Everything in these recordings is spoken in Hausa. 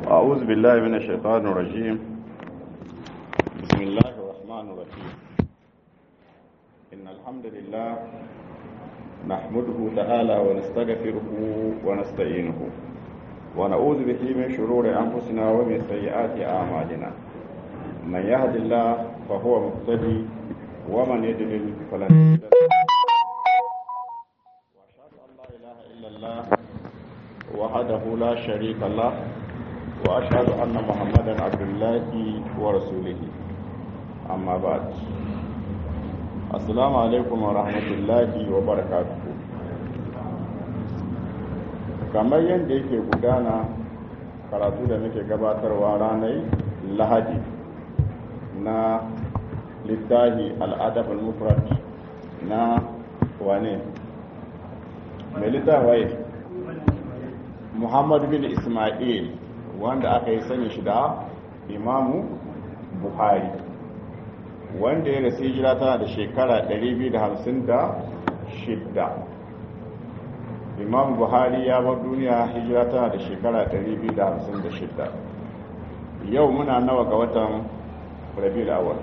أعوذ بالله من الشيطان الرجيم بسم الله الرحمن الرحيم إن الحمد لله نحمده تعالى ونستغفره ونستعينه ونعوذ به من شرور أنفسنا ومن سيئات أعمالنا من يهد الله فهو مهتدي ومن يضلل فلن تجد له وأشهد أن لا إله إلا الله وحده لا شريك له وأشهد أن محمدا عبد الله ورسوله أما بعد السلام عليكم ورحمة الله وبركاته kamar yadda yake gudana karatu da muke gabatarwa ranar lahadi na littahi al'adab al-mufrad na wane mai littahi muhammad bin ismail wanda aka yi sani shi da imamu buhari wanda ya rasu hijira tana da shekara 256 imamu buhari ya bar duniya hijira tana da shekara 256 yau muna nawa ga watan rabi'ul awal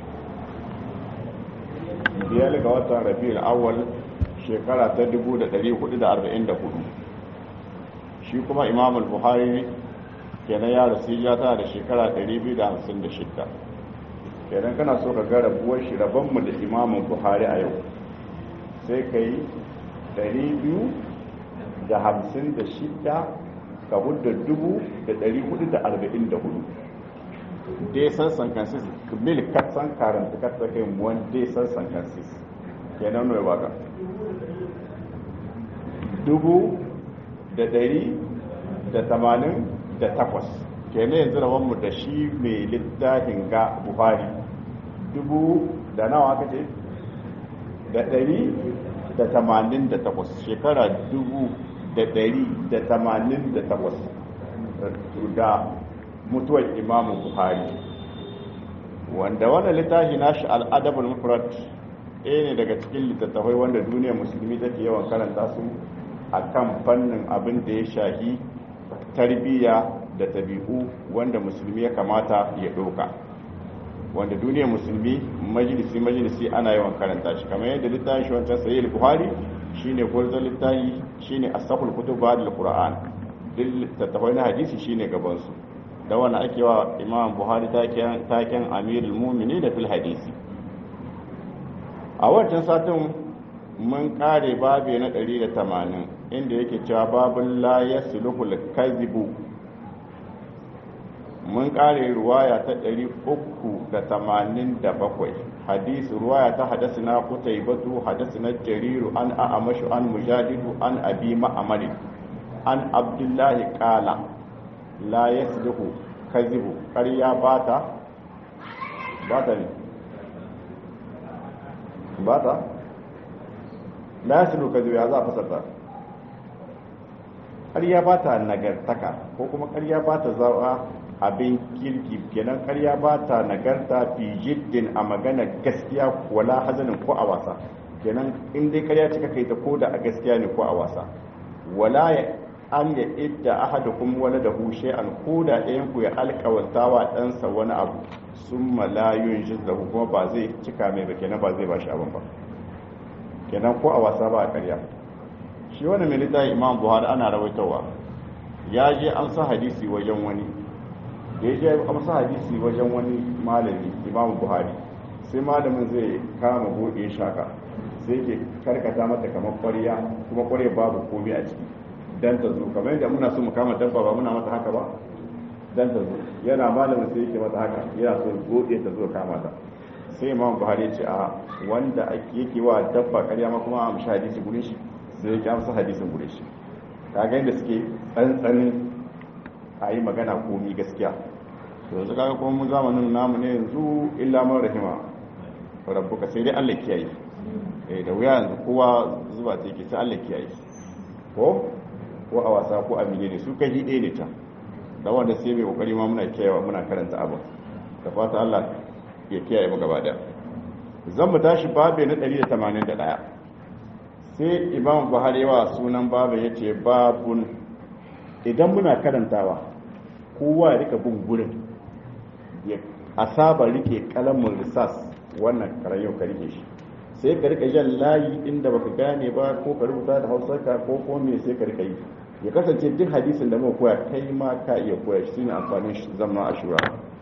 biyar ga watan rabi'ul awal shekara ta 1444 shi kuma imamul buhari kenan ya rasu ya tana da shekara 256 kenan kana so ka ga rabuwar shi rabonmu da imamun buhari a yau sai ka yi 256 ka hudda 444 dai san sankansis mil katsan karanta katsa kai wani dai san sankansis kenan nuna baka dubu da dari da tamanin da takwas kenan yanzu da wanmu da shi mai littafin ga buhari dubu da nawa aka ce da dari da tamanin da takwas shekara dubu da dari da tamanin da takwas da mutuwar imamu buhari wanda wannan littafi nashi al'adabul mufrad ɗaya ne daga cikin littattafai wanda duniyar musulmi take yawan karanta su a kan fannin abin da ya shahi tarbiyya da tabi'u wanda musulmi ya kamata ya ɗauka wanda duniyar musulmi majalisi majalisi ana yawan karanta shi kamar yadda littafin shi wancan sayi buhari shine gwarzon littafi shine asaful kutub ba da qur'an duk littattafai na hadisi shine gaban su da wani ake wa imam buhari taken amirul mumini da fil hadisi a wancan satin mun kare babe na 180 inda yake cewa babun la yasluhul kazibu mun kare ruwaya ta 387 hadisi ruwaya ta hadasina qutaybatu hadasina jariru an a'amashu an mujadidu an abi ma'amari an abdullahi qala la yasluhu kazibu ƙarya bata bata ne bata la yasluhu kazibu ya za a fasarta ƙarya ba ta nagartaka ko kuma ƙarya ba ta zawa abin kirki kenan ƙarya ba ta nagarta fi jiddin a magana gaskiya wala hazanin ko a wasa kenan in dai ƙarya cika kai ta ko da a gaskiya ne ko a wasa wala ya an ya idda ahadukum wala da hushe an ko da ɗayan ku ya alƙawarta wa ɗansa wani abu sun malayun jizzahu kuma ba zai cika mai ba kenan ba zai ba shi abin ba kenan ko a wasa ba a ƙarya shi wani milita imam buhari ana rawaitowa ya je an sa hadisi wajen wani da ya je an sa hadisi wajen wani malami imam buhari sai malamin zai kama buɗe shaka sai ke karkata mata kamar ƙwarya kuma ƙwarya babu komai a ciki dan ta zo kamar yadda muna so mu kama dabba ba muna mata haka ba dan ta zo yana malamin sai yake mata haka yana so buɗe ta zo kama ta sai imam buhari ya ce a wanda yake wa dabba ƙarya ma kuma a amshi hadisi gurin shi sai ya kyamsa hadisin gure shi kaga yadda suke tsantsanin a yi magana komi gaskiya to yanzu kaga kuma mun zamanin namu ne yanzu illa man rahima rabbuka sai dai Allah kiyaye eh da wuya yanzu kowa zuba ta yake sai Allah kiyaye ko ko a wasa ko a ne su kai ɗaya ne ta da wanda sai mai kokari ma muna kiyayewa muna karanta abin da fata Allah ya kiyaye mu gaba daya zan mu tashi babe na 181 sai imam buhari wa sunan babu ya ce babun idan muna karantawa kowa ya rika bin gurin ya asaba rike kalamin risas wannan karayo ka rike shi sai ka rika jan layi inda baka gane ba ko ka rubuta da hausarka ko ko me sai ka rika yi ya kasance duk hadisin da muka koya kai ma ka iya koya shi ne amfanin zama ashura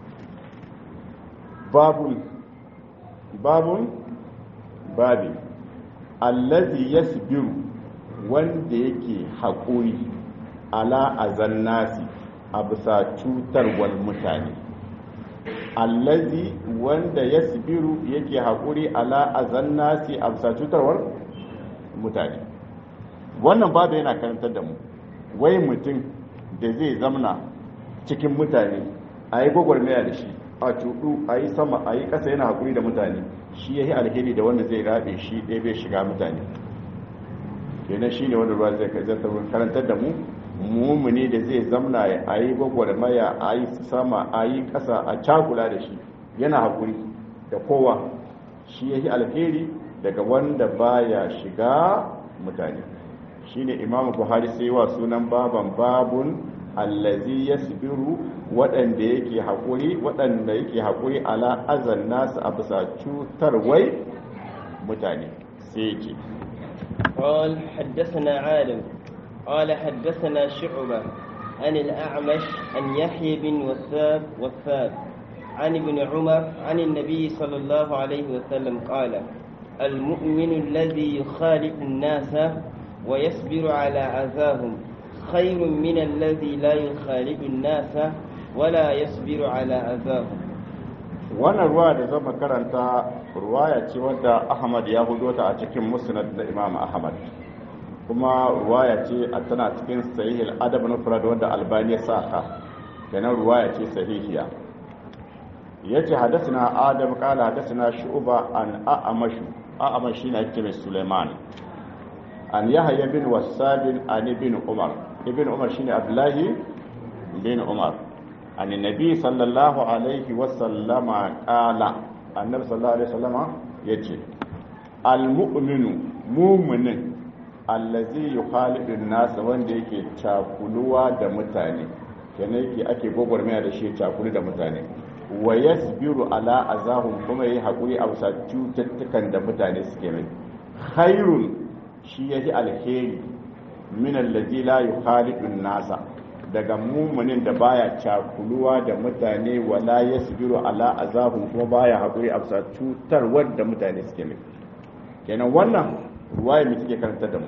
babun babun babi allazi yasbiru wanda yake haƙuri ala azan nasi a bisa cutarwar mutane allazi wanda yasbiru yake haƙuri ala azan nasi a bisa cutarwar mutane wannan babu yana karantar da mu wai mutum da zai zamna cikin mutane a yi gwagwarmaya da shi a cuɗu a yi sama a yi ƙasa yana haƙuri da mutane shi ya yi alheri da wanda zai rabe shi ɗaya bai shiga mutane kenan shi ne wanda ruwa zai karantar da mu mumuni da zai zamna a yi gwagwarmaya a yi sama a yi ƙasa a cakula da shi yana haƙuri da kowa shi ya yi alheri daga wanda baya shiga mutane shi ne imamu buhari sai wa sunan baban babun allazi ya sibiru waɗanda yake haƙuri waɗanda yake haƙuri ala azan nasu a bisa cutarwai mutane sai ce قال حدثنا عالم قال حدثنا شعبة عن الأعمش عن يحيى بن وثاب وثاب عن ابن عمر عن النبي صلى الله عليه وسلم قال المؤمن الذي يخالف الناس ويصبر على أذاهم خير من الذي لا يخالف الناس ولا يصبر على أذاهم wannan ruwa da zama karanta ruwaya ce wadda ahmad ya hudo ta a cikin musnad da imam ahmad kuma ruwaya ce a tana cikin sahihil adab na furad wadda albani ya saka kenan ruwaya ce sahihiya yace hadathana adam qala hadathana shu'ba an a'amashu a'amash shine ake mai suleiman an yahya bin wasab an ibn umar ibn umar shine abdullahi bin umar an nabi sallallahu alaihi wasallama qala annabi sallallahu alaihi wasallama yace almu'minu mu'minin allazi yukhalidun nas wanda yake cakuluwa da mutane kenan yake ake gogormaya da shi cakulu da mutane wa yasbiru ala azahum kuma yayi hakuri a bisa cututtukan da mutane suke mai khairun shi yaji alheri min allazi la yukhalidun nasa daga mumunin da baya cakuluwa da mutane wala yasbiru ala azahum kuma baya hakuri a bisa cutarwar da mutane suke mai kenan wannan ruwaya mai take karanta da mu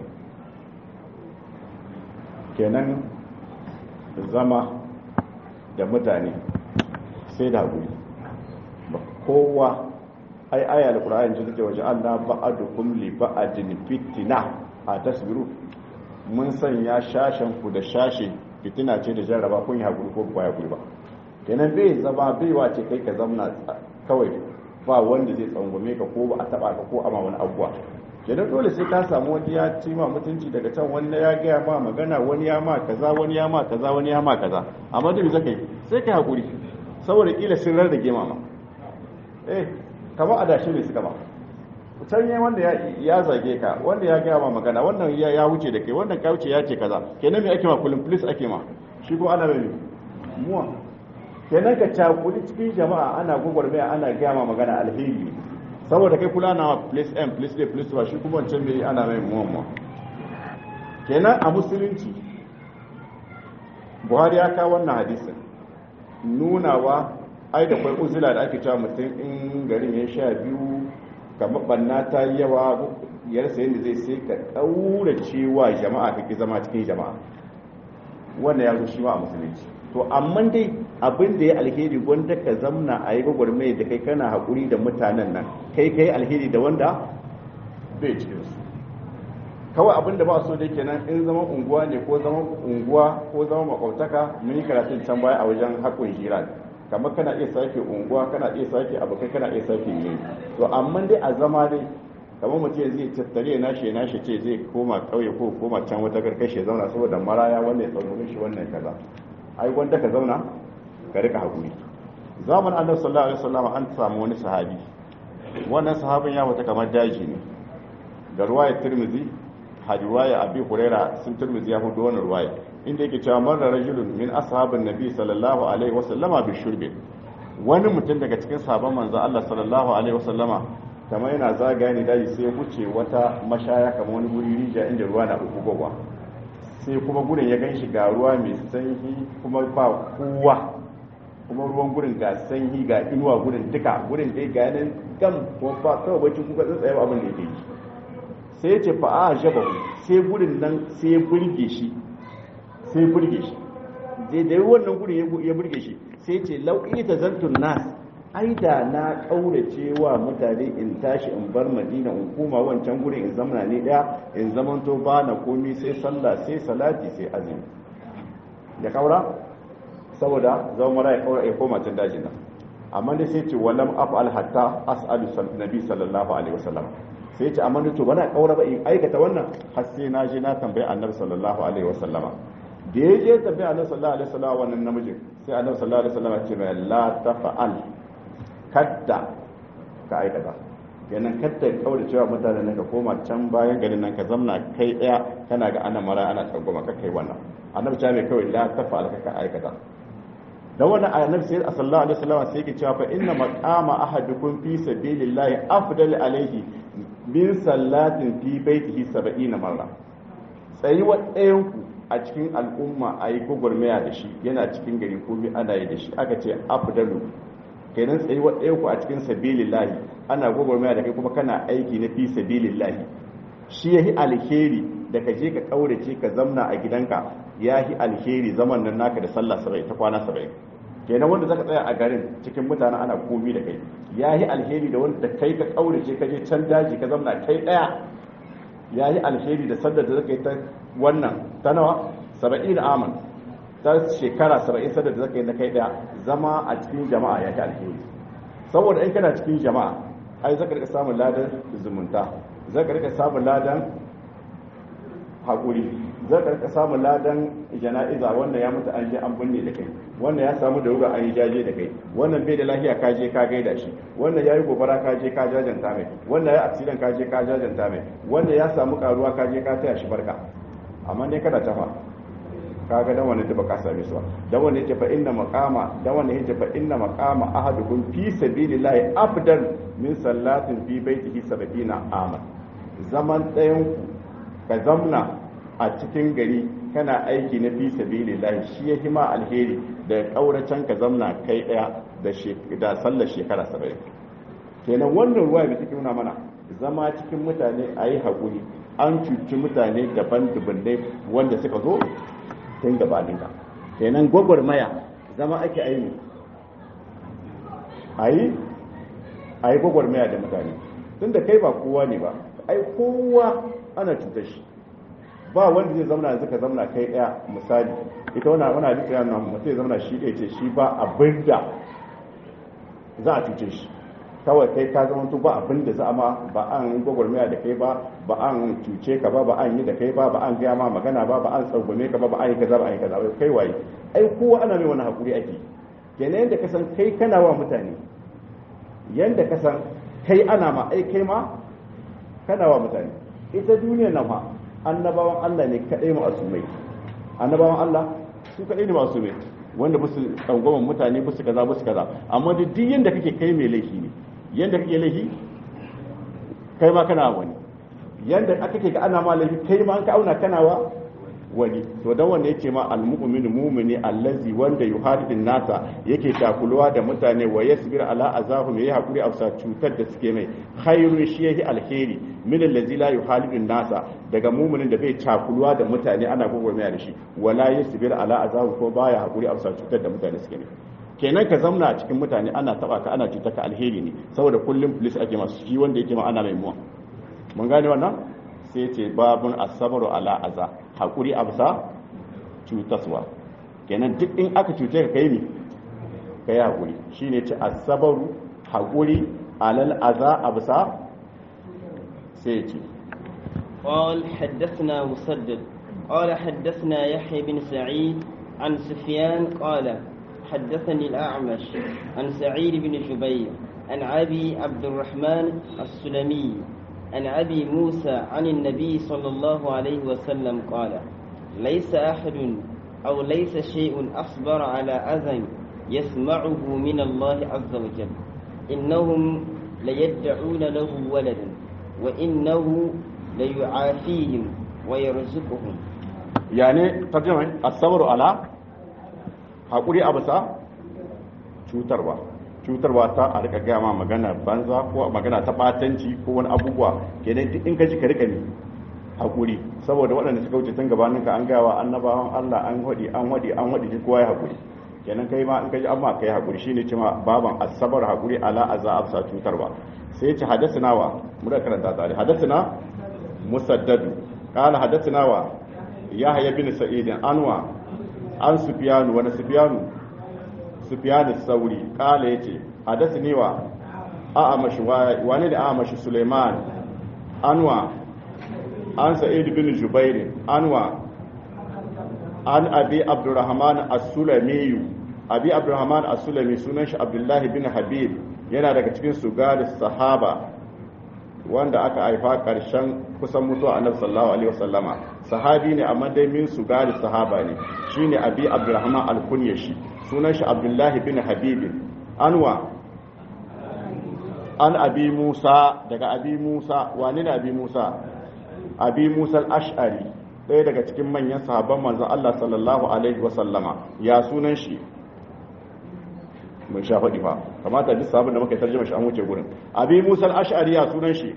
kenan zama da mutane sai da haƙuri ba kowa ai aya da ƙura'ayin ji take waje allah ba'adukum li ba'adin fitina a tasbiru mun sanya shashen ku da shashe fitina ce da jarraba kun yi haƙuri ko ba haƙuri ba kenan bai zama bai wace kai ka zamna kawai ba wanda zai tsangwame ka ko ba a taba ka ko ama wani abuwa kenan dole sai ka samu wani ya ci ma mutunci daga can wani ya gaya ma magana wani ya ma kaza wani ya ma kaza wani ya ma kaza amma duk zaka yi sai kai hakuri saboda kila sun rarrage ma eh kamar adashi ne suka ba can yi wanda ya zage ka wanda ya gaya ma magana wannan ya wuce da kai wannan ka wuce ya ce kaza kenan me ake ma kullum police ake ma shi ko ana mai muwa kenan ka cakuli cikin jama'a ana gwagwarmaya ana gaya ma magana alheri saboda kai kula na place m place a place ba shi kuma wancan bai ana mai muwa kenan a musulunci buhari ya kawo wannan hadisin nunawa ai da kwai uzula da ake cewa mutum in garin ya sha biyu kamar banna ta yi yawa yarsa yadda zai sai ka ɗaura cewa jama'a kake zama cikin jama'a wannan ya zo shi ma a musulunci to amma dai abin da ya alheri wanda ka zamna a yi gwagwarmai da kai kana haƙuri da mutanen nan kai kai alheri da wanda bai cikin su kawai abin da ba so da kenan in zama unguwa ne ko zama unguwa ko zama makwabtaka mun yi karatun can baya a wajen haƙun hira kamar kana iya sake unguwa kana iya sake abokai kana iya sake yi to amma dai a zama dai kamar mutum zai tattare na shi na shi ce zai koma kauye ko koma can wata karkashe zauna saboda maraya wannan ya tsaunin shi wannan kaza ai wanda ka zauna ka rika hakuri zaman annabi sallallahu alaihi wasallam an samu wani sahabi wannan sahabin ya wata kamar daji ne da ruwaya tirmizi hadwaya abi huraira sun turmizi ya hudu wannan ruwaya inda yake cewa marra rajulun min ashabin nabi sallallahu alaihi wasallama bi shurbi wani mutum daga cikin sahabban manzo Allah sallallahu alaihi wasallama kamar yana zagaya ne daji sai wuce wata mashaya kamar wani guri rija inda ruwa na uku gowa sai kuma gurin ya gan shi ga ruwa mai sanyi kuma ba kowa kuma ruwan gurin ga sanyi ga inuwa gurin duka gurin dai ga yanin gam kuma ba kawai bacci kuka tsaye ba abin da yake yi sai ya ce fa a jaba sai gurin nan sai ya burge shi sai ya burge shi da da wannan gurin ya burge shi sai ya ce lauƙi ta zantun nas ai da na ƙaurace wa mutane in tashi in bar madina in koma wancan gurin in zamana ne ɗaya in zamanto ba na komi sai sallah sai salati sai azumi ya kaura saboda zama mara ya kaura ya koma can dajin nan amma dai sai ce walam af'al hatta as'alu nabi sallallahu alaihi wasallam sai ce amma to bana kaura ba in aikata wannan har sai na je na tambayi annabi sallallahu alaihi wasallam da ya je tambayi annabi sallallahu alaihi wasallam wannan namijin sai annabi sallallahu alaihi wasallam ya ce mai la tafa'al kadda ka aikata kenan kadda kaura cewa mutanen nan ka koma can bayan garin nan ka zamna kai daya kana ga ana mara ana tsangwama ka kai wannan annabi ta mai kawai la tafa'al ka aikata da wannan annabi sai sallallahu alaihi wasallam sai yake cewa fa inna maqama ahadukum fi sabilillahi afdal alaihi min sallatin fi baitihi 70 marra tsayi wa ɗayan ku a cikin al'umma a yi gwagwarmaya da shi yana cikin gari ko bi ana yi da shi aka ce afdalu kenan tsayi wa ɗayan ku a cikin sabilillahi ana gwagwarmaya da kai kuma kana aiki na fi sabilillahi shi yahi alheri da ka je ka kaurace ka zamna a gidanka ya yi alheri zaman nan naka da sallah sabai ta kwana sabai kenan wanda zaka tsaya a garin cikin mutanen ana komi da kai ya yi alheri da wanda kai ka kaurace ka je can daji ka zamna kai daya ya yi alheri da sallar da zaka yi ta wannan ta nawa saba'in aman ta shekara saba'in sallar da zaka yi na kai daya zama a cikin jama'a ya yi alheri saboda in kana cikin jama'a ai zaka rika samun ladan zumunta zaka rika samun ladan haƙuri zai karka samun ladan jana'iza wannan ya mutu an je an binne da kai wannan ya samu da ruga an yi jaje da kai wannan bai da lafiya ka je ka gaida shi wannan ya yi gobara ka je ka jajanta mai wannan ya accident ka je ka jajanta mai wannan ya samu karuwa ka je ka taya shi barka amma dai kada tafa kaga dan wannan da ka same su dan wannan yace fa inna maqama dan wannan yace fa inna maqama ahadukum fi sabilillahi afdal min sallatin fi baitihi 70 aman zaman ɗayan ku ka zamna a cikin gari kana aiki na fi sabilillahi shi ya hima alheri da kauracen ka zamna kai daya da da sallar shekara 70 kenan wannan ruwa da take nuna mana zama cikin mutane a yi haƙuri an cuci mutane daban dubannai wanda suka zo tun gabanin ka kenan gwagwarmaya zama ake aini a yi a yi gwagwarmaya da mutane tun da kai ba kowa ne ba ai kowa ana cutar shi ba wanda zai zamana yanzu ka zamana kai daya misali ita wannan wani hadisi ya nuna mutum ya zamana shi ɗaya ce shi ba abin da za a cuce shi kawai kai ka zama ba abin da za a ma ba an gwagwarmaya da kai ba ba an cuce ka ba ba an yi da kai ba ba an gaya ma magana ba ba an tsangwame ka ba ba an yi kaza ba an yi kaza ba kai waye ai kowa ana mai wani hakuri ake kenan yadda ka san kai kana wa mutane yadda ka san kai ana ma ai kai ma kana wa mutane ita duniya na ma annabawan Allah ne kaɗai ma'asumai annabawan Allah su kaɗai ne ma'asumai wanda musu tsangwaman mutane musu kaza musu kaza amma duk yanda kake kai mai laifi ne yanda kake laifi kai ma kana wani yanda aka ke ga ana ma laifi kai ma an ka auna kana wa wani to dan wanda yake ma almu'minu mu'mini allazi wanda yuhadidin nasa yake takuluwa da mutane wa yasbir ala azahum yayi hakuri a cutar da suke mai khairun shi yahi alheri min allazi la yuhadidin nasa daga mu'minin da bai takuluwa da mutane ana gogormaya da shi wala yasbir ala azahum ko baya hakuri a cutar da mutane suke mai kenan ka zamna a cikin mutane ana taba ka ana cutar ka alheri ne saboda kullum police ake masu shi wanda yake ma ana mai muwa mun gane wannan sai ce babun asabaru ala aza haƙuri a bisa cutaswa kenan duk in aka cuce ka kai ne ka yi haƙuri shi ne ce asabaru haƙuri alal aza a bisa sai ce قال حدثنا مسدد قال حدثنا يحيى بن سعيد عن سفيان قال حدثني الأعمش عن سعيد بن جبير عن أبي عبد الرحمن السلمي عن أبي موسى عن النبي صلى الله عليه وسلم قال ليس أحد أو ليس شيء أصبر على أذى يسمعه من الله عز وجل إنهم ليدعون له ولدا وإنه ليعافيهم ويرزقهم يعني ترجمة الصبر على haƙuri a bisa cutarwa cutarwa ta a rika gaya ma magana banza ko magana ta batanci ko wani abubuwa kenan duk in ka ji ka rika ne haƙuri saboda waɗanda suka wuce tun gabanin ka an gawa annabawan Allah an wadi an wadi an wadi duk kowa ya haƙuri kenan kai ma in ka ji amma kai haƙuri shine cewa baban asabar haƙuri ala azza afsa cutarwa sai ce hadathana wa mu da karanta tare hadathana musaddad qala hadathana wa yahya bin sa'id anwa an sufyanu wa sufyanu sufyan sauri kala yace hadathani wa a'amash wani da a'amash suleiman anwa an sa'id bin jubair anwa an abi abdurrahman as-sulami abi abdurrahman as-sulami sunan shi abdullah bin habib yana daga cikin sugar sahaba wanda aka haifa karshen kusan mutuwa annabi sallallahu alaihi wasallama sahabi ne amma dai min sugar sahaba ne shine abi abdurrahman al-kunyashi sunan shi abdullah bin habib anwa an abi musa daga abi musa wani ne abi musa abi musa al-ash'ari ɗaya daga cikin manyan sahabban manzon Allah sallallahu alaihi wasallama ya sunan shi mun sha faɗi fa kamata duk sabon da muka yi tarjuma shi an wuce gurin abi musa al-ash'ari ya sunan shi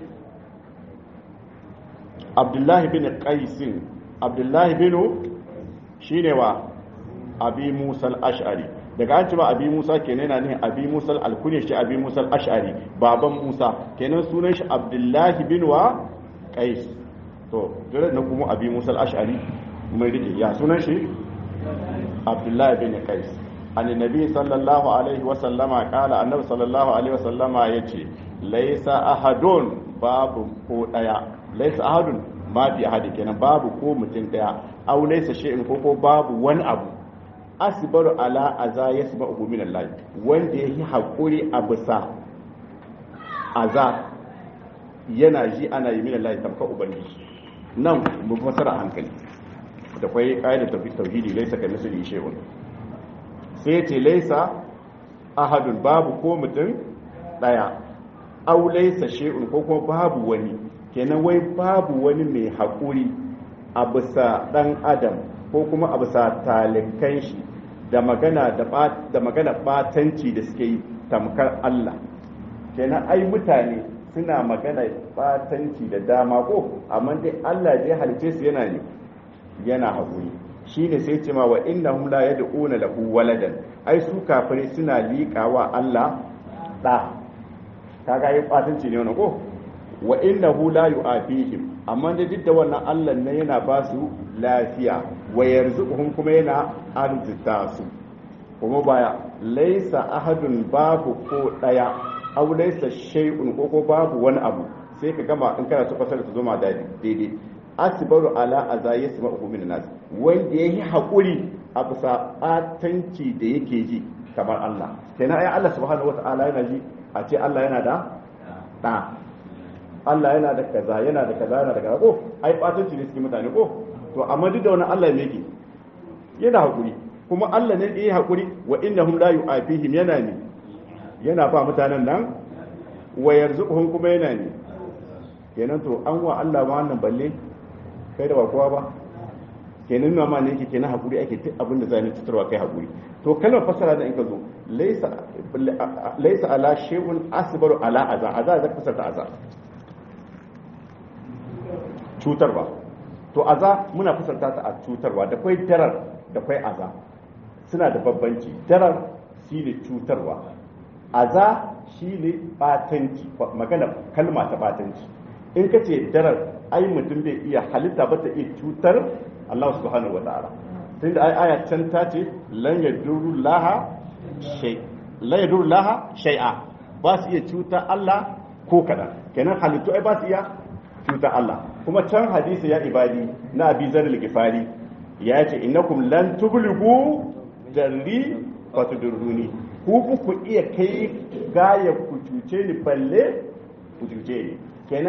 abdullahi bin qaisin abdullahi bin shine wa abi musa al-ash'ari daga an ce ba abi musa kenan yana ne abi musa al-kunya shi abi musa al-ash'ari baban musa kenan sunan shi abdullahi bin wa qais to dole na kuma abi musa al-ash'ari mai rike ya sunan shi abdullahi bin qais annabi sallallahu alaihi wa sallama kala annabi sallallahu alaihi wa sallama yace laisa ahadun babu ko daya laisa ahadun ma fi ahadi kenan babu ko mutum daya aw laisa shay'in ko ko babu wani abu asbaru ala aza yasma'u min Allah wanda yake hakuri a bisa aza yana ji ana yi min Allah tamka ubangiji nan mu fasara hankali da kwai ƙa'idar tauhidi laisa ka misali shay'un sai ce laisa ahadun babu ko mutum daya au laisa shay'un ko kuma babu wani kenan wai babu wani mai haƙuri a bisa ɗan adam ko kuma a bisa talikan shi da magana da magana batanci da suke yi tamkar Allah kenan ai mutane suna magana batanci da dama ko amma dai Allah ya halice su yana ne yana haƙuri shine sai ce ma wa innahum la yad'una lahu waladan ai su kafirai suna liƙawa Allah da kaga yi batanci ne wannan ko wa innahu la yu'afihim amma da duk da wannan Allah ne yana ba su lafiya wa yarzuquhum kuma yana arzuta su kuma baya laisa ahadun babu ko daya aw laisa shay'un ko ko babu wani abu sai ka gama in kana so fasara ta zoma daidai asbaru ala aza yasma'u min nas wanda yayi hakuri a bisa batanci da yake ji kamar Allah kenan ai Allah subhanahu wata'ala yana ji a ce Allah yana da da Allah yana da kaza yana da kaza yana da kaza ko ai batanci ne cikin mutane ko to amma duk da wannan Allah ne yake yana hakuri kuma Allah ne yayi hakuri wa innahum la yu'afihim yana ne yana ba mutanen nan wa yarzuquhum kuma yana ne kenan to an wa Allah ma wannan balle kai da ba kowa ba kenan nuna ma ne yake kenan hakuri ake duk abin da zai tutarwa kai hakuri to kalmar fasara da in ka zo laysa laysa ala shay'un asbaru ala aza aza zaka fasarta aza cutarwa to aza muna fasarta ta a cutarwa da kwai darar da kwai aza suna da babbanci darar shine cutarwa aza shine batanci magana kalma ta batanci in ka ce darar ai mutum bai iya halitta ba ta iya cutar Allah subhanahu wata'ala tun da ai aya can ta ce lan yadurru laha shay lan yadurru laha shay'a ba su iya cuta Allah ko kadan kenan halittu ai ba su iya cuta Allah kuma can hadisi ya ibadi na Abi Zar al-Ghifari ya ce innakum lan tublighu darri fatudurruni ku ku iya kai gaya ku cuce ni balle ku cuce ni kenan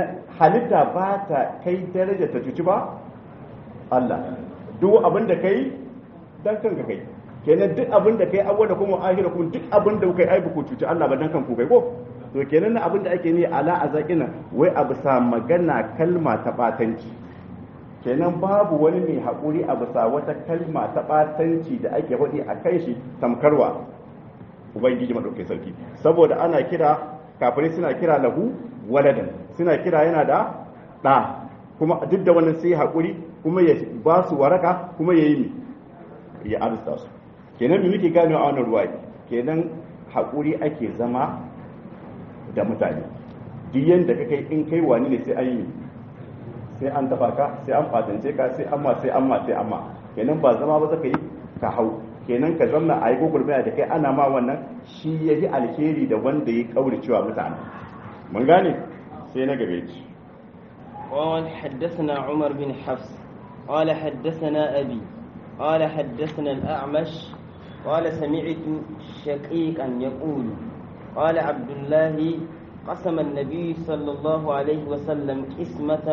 halitta ba ta kai daraja ta cuci ba Allah duk abin da kai dan kanka kai kenan duk abin da kai awwala kuma ahira kuma duk abin da kai ai ku cuci Allah ba dan kanku kai ko to kenan abin da ake ne ala azaqina wai a bisa magana kalma ta batanci kenan babu wani mai haƙuri a bisa wata kalma ta batanci da ake faɗi a kai shi tamkarwa ubangiji madaukai sarki saboda ana kira kafirai suna kira lahu waladan suna kira yana da ɗa kuma duk da wannan sai haƙuri kuma ya ba su waraka kuma ya yi ya arzuta su kenan me muke gano a wannan ruwa kenan haƙuri ake zama da mutane duk yanda ka kai in kai wani ne sai an yi sai an taba ka sai an fatance ka sai amma sai amma sai amma kenan ba zama ba zaka yi ka hau kenan ka zamna a yi gugurmaya da kai ana ma wannan shi ya yi alheri da wanda ya kauri cewa mutane mun gane sai na gabe ci قال حدثنا عمر بن حفص قال حدثنا أبي قال حدثنا الأعمش قال سمعت شقيقا يقول قال عبد الله قسم النبي صلى الله عليه وسلم قسمة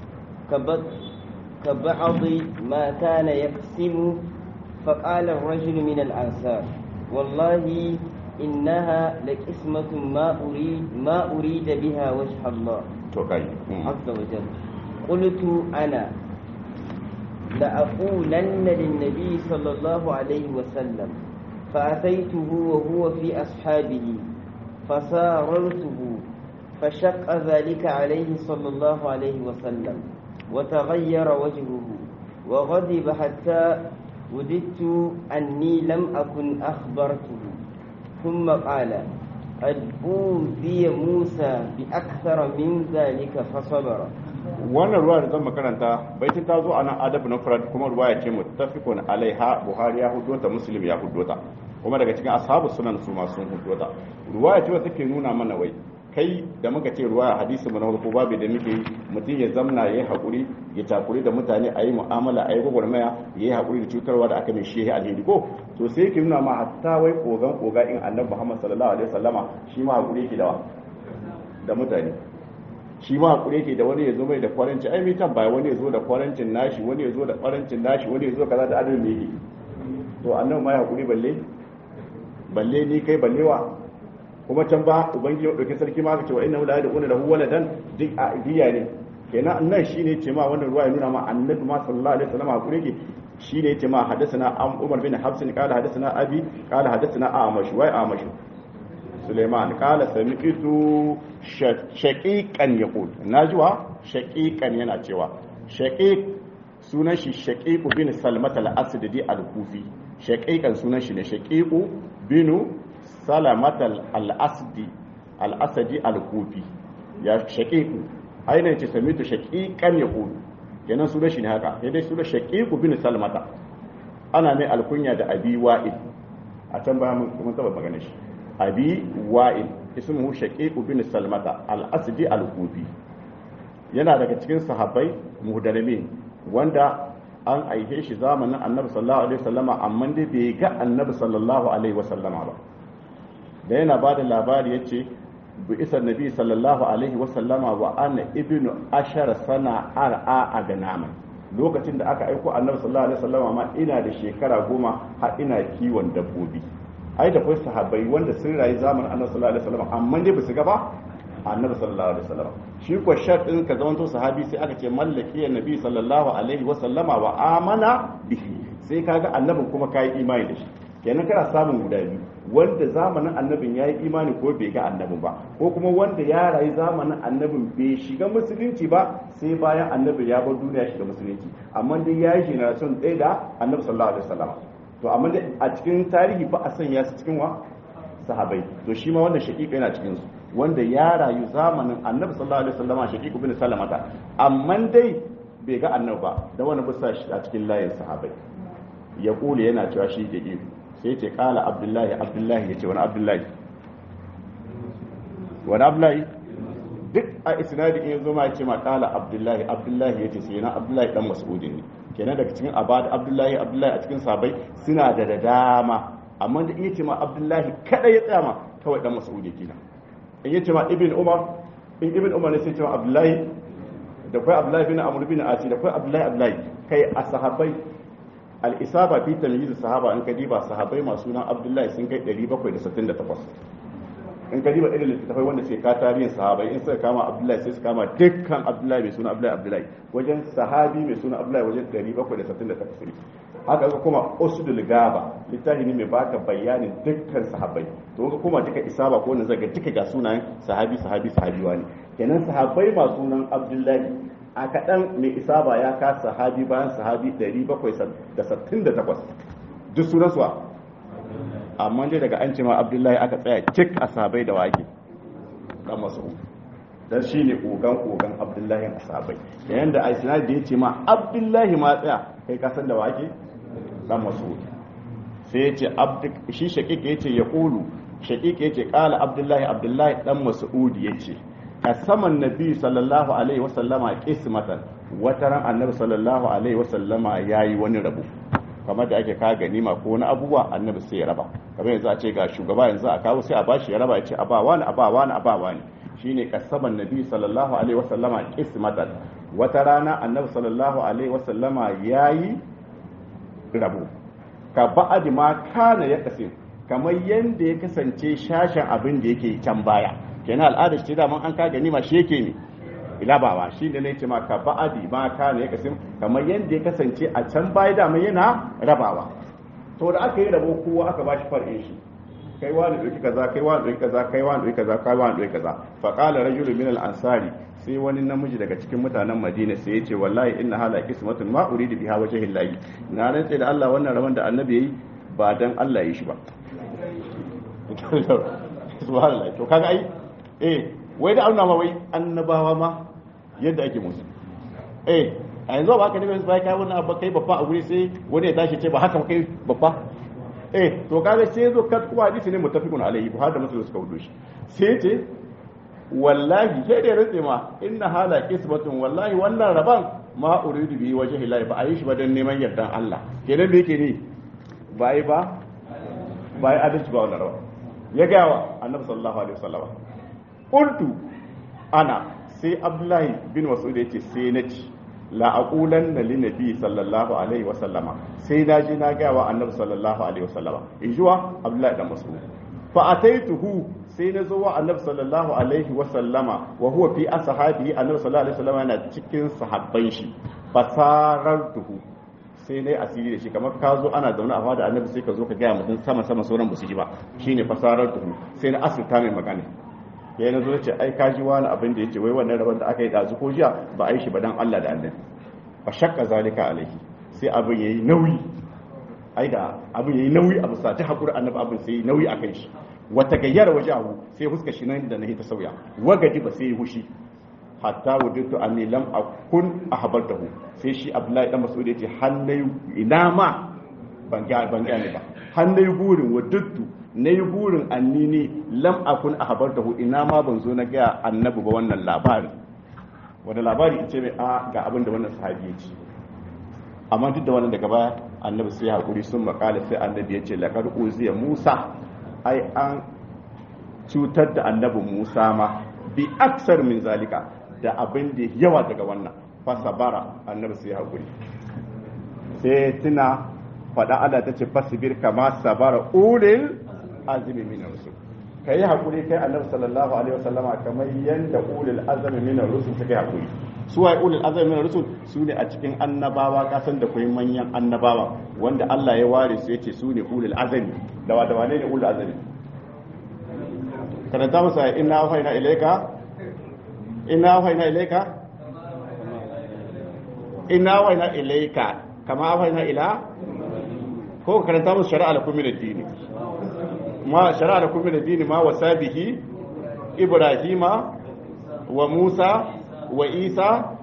كبعض ما كان يقسم فقال الرجل من الأنصار والله إنها لقسمة ما أريد ما أريد بها وجه الله عز وجل قلت أنا لأقولن للنبي صلى الله عليه وسلم فأتيته وهو في أصحابه فساررته فشق ذلك عليه صلى الله عليه وسلم وتغير وجهه وغضب حتى وددت أني لم أكن أخبرته ثم قال قد أوذي موسى بأكثر من ذلك فصبر wannan ruwa da zan makaranta baitin ta zo a nan adab na farad kuma ruwa ya ce muttafiqun alaiha buhari ya hudo ta muslim ya hudo ta kuma daga cikin ashabu sunan su ma sun hudo ta ruwa ya ce wata take nuna mana wai kai da muka ce ruwa hadisi mu na farko babu da muke yi mutum ya zamna ya yi haƙuri ya takuri da mutane a yi mu'amala a yi gwagwarmaya ya yi haƙuri da cutarwa da aka mai shi ya alheri ko to sai yake nuna ma hatta wai kogan koga in annabi muhammad sallallahu alaihi wasallama shi ma haƙuri yake da da mutane shi ma haƙuri yake da wani ya zo mai da kwaranci ai mai tambaya wani ya zo da kwarancin nashi wani ya zo da kwarancin nashi wani ya zo kaza da adadin yake to annabi ma ya haƙuri balle balle ni kai ballewa kuma can ba ubangiji ya dauki sarki ma ka ce wa inna la yad'una lahu waladan duk a diya ne kenan nan shine ce ma wannan ruwa ya nuna ma annabi ma sallallahu alaihi wasallam hakuri ke shine yace ma hadathana am umar bin habs qala hadathana abi qala hadathana amash wa amash Suleiman qala sami'tu shaqiqan yaqul najwa shaqiqan yana cewa shaqiq sunan shi shaqiq bin salmat al-asdi al-kufi shaqiqan sunan shi ne shaqiq binu salamatal al'asdi al'asadi al-kufi ya shaƙiƙu ainihin ce samitu shaƙiƙan ya ƙudu kenan suna shi ne haka ya dai suna shaƙiƙu bin salamata ana mai alkunya da abi wa'il a can baya mun taba magana shi abi wa'il ismuhu shaƙiƙu bin salamata al-asdi al-kufi yana daga cikin sahabbai muhdalimin wanda an aihe shi zamanin annabi sallallahu alaihi wasallama amma dai bai ga annabi sallallahu alaihi wasallama ba da yana ba da labari ya ce bu isa nabi sallallahu alaihi wasallama wa ana ibnu ashara sana ar'a a ganama lokacin da aka aiko annabi sallallahu alaihi wasallama ma ina da shekara goma har ina kiwon dabbobi ai da kai sahabbai wanda sun rayu zamanin annabi sallallahu alaihi wasallama amma dai ba su ga ba annabi sallallahu alaihi wasallama shi ko sharɗin ka zamanto sahabi sai aka ce mallaki nabi sallallahu alaihi wasallama wa amana bihi sai kaga annabin kuma kai imani da shi kenan kana samun guda biyu wanda zamanin annabin ya yi imani ko bai ga annabin ba ko kuma wanda ya rayu zamanin annabin bai shiga musulunci ba sai bayan annabin ya bar duniya shiga musulunci amma dai ya yi generation ɗaya da annabi sallallahu alaihi wasallam to amma dai a cikin tarihi ba a sanya su cikin wa sahabai to shi ma wannan shaqiqa yana cikin su wanda ya rayu zamanin annabi sallallahu alaihi wasallam shaqiqu bin salamata amma dai bai ga annabi ba da wani bisa shi a cikin layin sahabai ya kule yana cewa shi da iko sai ce kala abdullahi abdullahi ya ce wani abdullahi wani abdullahi duk a isnadi in yanzu ma ce ma kala abdullahi abdullahi ya ce sai na abdullahi dan mas'udi ne kenan daga cikin abad abdullahi abdullahi a cikin sabai suna da da dama amma da in yace ma abdullahi kada ya tsaya ma kawai dan mas'udi kenan in yace ma ibn umar in ibn umar ne sai ce ma abdullahi da kai abdullahi bin amr bin asi da kai abdullahi abdullahi kai a sahabbai al-isaba fi tamyiz sahaba in ka diba sahabbai masu sunan abdullahi sun kai 768 in ka diba irin littattafai wanda sai ka tarihin sahabai in suka kama abdullahi sai su kama dukkan abdullahi mai suna abdullahi abdullahi wajen sahabi mai suna abdullahi wajen 768 haka ga kuma usdul gaba littafi ne mai baka bayanin dukkan sahabbai to ga kuma duka isaba ko wanda zaga duka ga sunayen sahabi sahabi sahabi wani kenan sahabbai masu sunan abdullahi a kaɗan mai isaba ya ka sahabi bayan sahabi 768 duk sunansu amma dai daga an ce ma abdullahi aka tsaya cik a sahabai da wake dan masu dan shi ne kogan kogan abdullahi a sahabai da yanda a isnadi da ya ce ma abdullahi ma tsaya kai ka san da wake dan masu sai ya ce shi shakik ya ce ya kulu shakik ya ce kala abdullahi abdullahi dan mas'udi ya ce kasaman nabi sallallahu alaihi wasallama qismatan wata ran annabi sallallahu alaihi wasallama yayi wani rabu kamar da ake kaga ganima ko wani abubuwa annabi sai ya raba kamar yanzu a ce ga shugaba yanzu a kawo sai a bashi ya raba ya ce a ba wani a ba wani a ba wani shine kasaman nabi sallallahu alaihi wasallama qismatan wata rana annabi sallallahu alaihi wasallama yayi rabu ka ba'ad ma kana ya kasim kamar yanda ya kasance shashin abin da yake can baya kenan al'ada ce da an ka ganima shi yake ne ilabawa shi da ne ce ma ka ba'adi ma kana ya kasim kamar yanda ya kasance a can baya da yana rabawa to da aka yi rabo kowa aka bashi far'in shi kai wani ɗauki kaza kai wani ɗauki kaza kai wani ɗauki kaza kai wani ɗauki kaza fa qala rajulun min al-ansari sai wani namiji daga cikin mutanen Madina sai ya ce wallahi inna hala qismatun ma uridu biha wajhi llahi na rantsa da Allah wannan rabon da annabi yayi ba dan Allah yi shi ba subhanallah to kaga ai eh wai da auna ma wai annabawa ma yadda ake musu eh a yanzu ba ka ne bai kai wannan abba kai babba a guri sai wani ya tashi ce ba haka kai babba eh to kaga sai zo kat kuma hadisi ne muttafiqun alaihi buhari da muslim suka wudo shi sai ce wallahi sai da rantse ma inna hala qismatun wallahi wannan raban ma uridu bi wajhi llahi ba a yi shi ba dan neman yardan Allah kenan da yake ne ba yi ba ba yi adalci ba wannan raban ya ga wa annabi sallallahu alaihi wasallam qultu ana sai abdullahi bin mas'ud yace sai na ci la aqulanna lin nabi sallallahu alaihi wasallama sai na ji na ga wa annabi sallallahu alaihi wasallama in juwa abdullahi dan mas'ud fa ataituhu sai na zo wa annabi sallallahu alaihi wasallama wa huwa fi ashabihi annabi sallallahu alaihi wasallama yana cikin sahabban shi fasarartuhu sai nayi asiri da shi kamar ka zo ana zaune a fada annabi sai ka zo ka gaya mutum sama sama sauran ba su ji ba shine fasarartuhu sai na asirta mai magana ya yi na zo ce ai ka ji wani abin da ya ce wai wannan rabon da aka yi ɗazu ko jiya ba a yi shi ba dan Allah da annabi fa shakka zalika alaihi sai abin yayi nauyi ai da abin yayi nauyi a bisa ta hakuri annabi abin sai yayi nauyi akan shi wata gayyar wajahu sai huska shi nan da nahi ta sauya wagadi ba sai yi hushi hatta wujudtu anni lam akun ahbartahu sai shi abdullahi dan mas'ud yace hannai ina ma ban ga ban ga ne ba hannai burin wujudtu nayi burin anni ne lam akun ahbartahu ina ma ban zo na ga annabi ba wannan labarin wanda labari ce mai a ga abin da wannan sahabi ya ce amma duk da wannan daga baya annabi sai hakuri sun makala sai annabi ya ce laqad uziya musa ai an cutar da annabi musa ma bi aksar min zalika da abin da yawa daga wannan fasabara annabi sai hakuri sai tuna faɗa Allah ta ce fasibir kama sabara ulil azmi min rusul kai hakuri kai annabi sallallahu alaihi wasallama kamar yanda ulil azmi min rusul suka hakuri su waye ulil azmi min rusul su ne a cikin annabawa kasan da kai manyan annabawa wanda Allah ya ware su yace su ne ulil azmi da wa da wane ne ulil azmi karanta masa inna wahaina ilayka inna wahaina ilayka inna wahaina ilayka kama wahaina ila ko karanta musu shari'a lakum min ad-din ma shari'a lakum min ad-din ma wasabihi ibrahima wa musa wa isa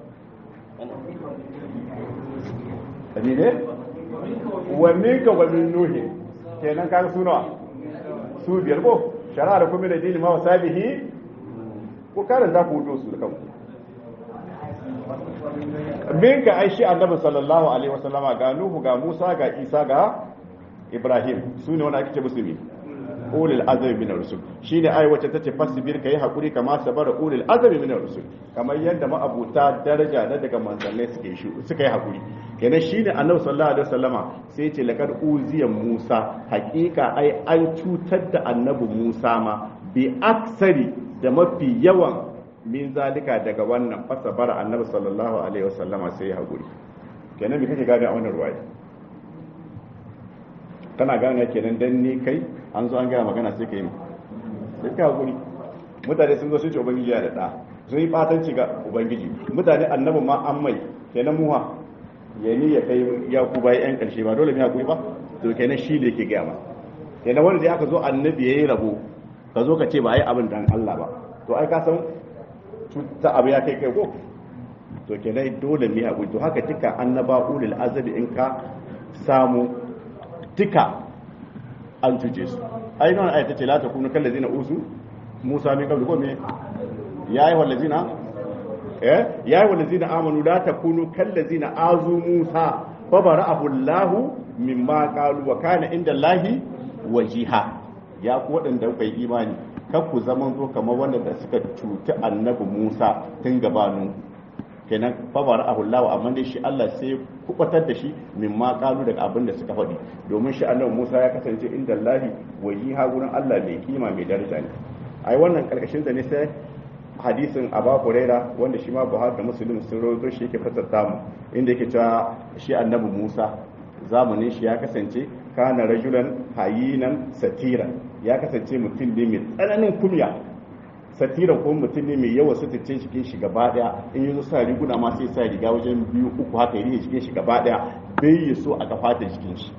ne wa minka wa min nuhi kenan kaga sunawa su biyar ko shari'a lakum min ad-din ma wasabihi ko karanta ku hudu su da kanku min ka aishi annabi sallallahu alaihi wasallama ga nuhu ga musa ga isa ga ibrahim su ne wanda ake ce musulmi ulil azmi min ar-rusul shine ai wacce tace fasbir kai hakuri kama sabara ulil azmi min ar-rusul kamar yadda ma'abuta daraja na daga manzannai suke shi suka yi hakuri kenan shine annabi sallallahu alaihi wasallama sai ya ce laqad uziya Musa hakika ai an cutar da annabi Musa ma bi aksari da mafi yawan min zalika daga wannan fasabara annabi sallallahu alaihi wasallama sai ya hakuri kenan me kake gane a wannan ruwaya kana gane kenan dan ni kai an zo an gaya magana sai ka yi sai ka hakuri mutane sun zo sun ce ubangiji ya da ɗa sun yi fatanci ga ubangiji mutane annabin ma an mai kenan muha ya ni ya kai ya ku bayan yan karshe ba dole mai hakuri ba to kenan shi ne ke gaya ma kenan wanda dai aka zo annabi ya yi rabo ka zo ka ce ba ai abin dan Allah ba to ai ka san ta abu ya kai kai ko to kenan dole mai hakuri to haka tika annaba ulil azabi in ka samu tika an cuce su ai nan ayata ce la takunu kal ladina usu musa min qablu ko me yayi wal ladina eh yayi wal ladina amanu la takunu kal ladina azu musa fa bara'ahu allah mimma qalu wa kana inda allahi wajiha ya ku wadanda kuka yi imani kar ku zaman zo kamar wanda da suka cuci annabi musa tun gabanin kenan fabar ahullahu amma dai shi Allah sai kubatar da shi min ma kalu daga abin da suka faɗi domin shi annabi Musa ya kasance inda Allahi wajiha gurin Allah mai kima mai daraja ne ai wannan karkashin da ne sai hadisin Aba Huraira wanda shi ma Buhari da Muslim sun rawaito shi yake fassara mu inda yake cewa shi annabi Musa zamanin shi ya kasance kana rajulan hayinan satiran ya kasance mutum ne mai tsananin kumya satira ko mutum ne mai yawa sutuce cikin shi gaba daya in yi sa riguna ma sai sa riga wajen biyu uku haka yi cikin shi gaba daya bai yi so a kafa da jikin shi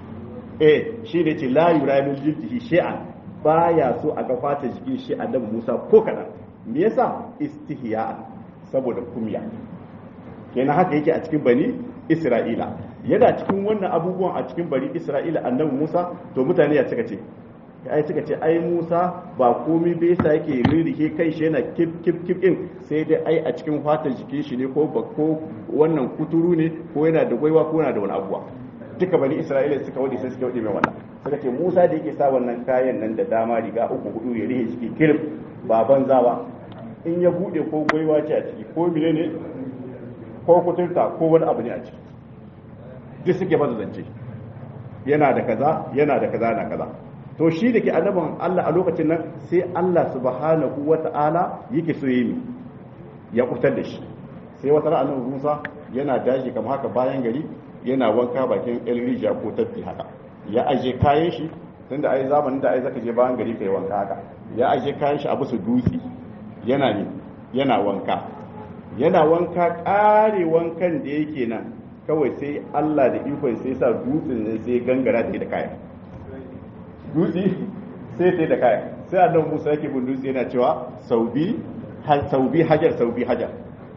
eh shi ne ce la yura min jildihi shay'an baya so a kafa ta jikin shi annabi Musa ko kadan me yasa istihya saboda kumya kenan haka yake a cikin bani Isra'ila yana cikin wannan abubuwan a cikin bani Isra'ila annabi Musa to mutane ya cika ce ai suka ce ai Musa ba komai bai sa yake ririke kai shi yana kif kif kif din sai dai ai a cikin fatar jikin shi ne ko ba ko wannan kuturu ne ko yana da gwaiwa ko yana da wani abuwa duka bani Isra'ila suka wadi sai suka wadi mai wannan suka ce Musa da yake sa wannan kayan nan da dama riga uku hudu ya rihe ciki kirif ba banza ba in ya bude ko gwaiwa ce a ciki ko mine ne ko kuturta ko wani abu ne a ciki duk suke baza zance yana da kaza yana da kaza na kaza to shi da ke annaban Allah a lokacin nan sai Allah subhanahu wa ta'ala yake so yi ya kutar da shi sai wata ran annabi Musa yana daji kamar haka bayan gari yana wanka bakin El Rija ko tafi haka ya aje kayan shi tunda ai zamanin da ai zaka je bayan gari kai wanka haka ya aje kayan shi a bisa dutse yana ne yana wanka yana wanka kare wankan da yake nan kawai sai Allah da ikon sai sa dutsen sai gangara da kayan dutse sai sai da kaya sai annabi Musa yake bin dutse yana cewa saubi saubi hajar saubi hajar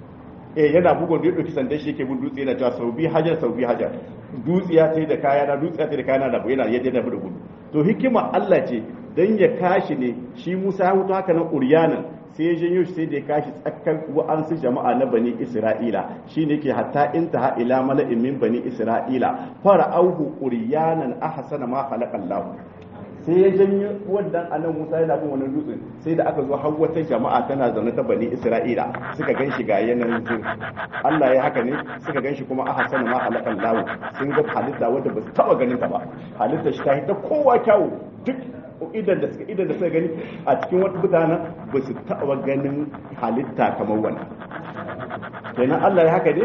eh yana bugun da dauki sandan shi yake bin dutse yana cewa saubi hajar saubi hajar dutse ya sai da kaya na dutse ya sai da kaya na da yana yadda da gudu to hikima Allah ce dan ya kashi ne shi Musa ya hutu haka nan uryanan sai ya janyo shi sai da ya kashi tsakkan wa'ansu jama'a na bani Isra'ila shine ke hatta intaha ila mala'in min bani Isra'ila fara auhu uryanan ahsana ma khalaqallahu sai ya janyo wannan anan Musa yana bin wani dutse sai da aka zo har wata jama'a tana zaune ta bani Isra'ila suka gan shi ga yanayin jin Allah ya haka ne suka gan shi kuma a hasana ma halakan lawo sun ga halitta wadda ba su taba ganin ta ba halitta shi ta ta kowa kyawu duk idan da suka idan da suka gani a cikin wata mutanen ba su taba ganin halitta kamar wannan kenan Allah ya haka ne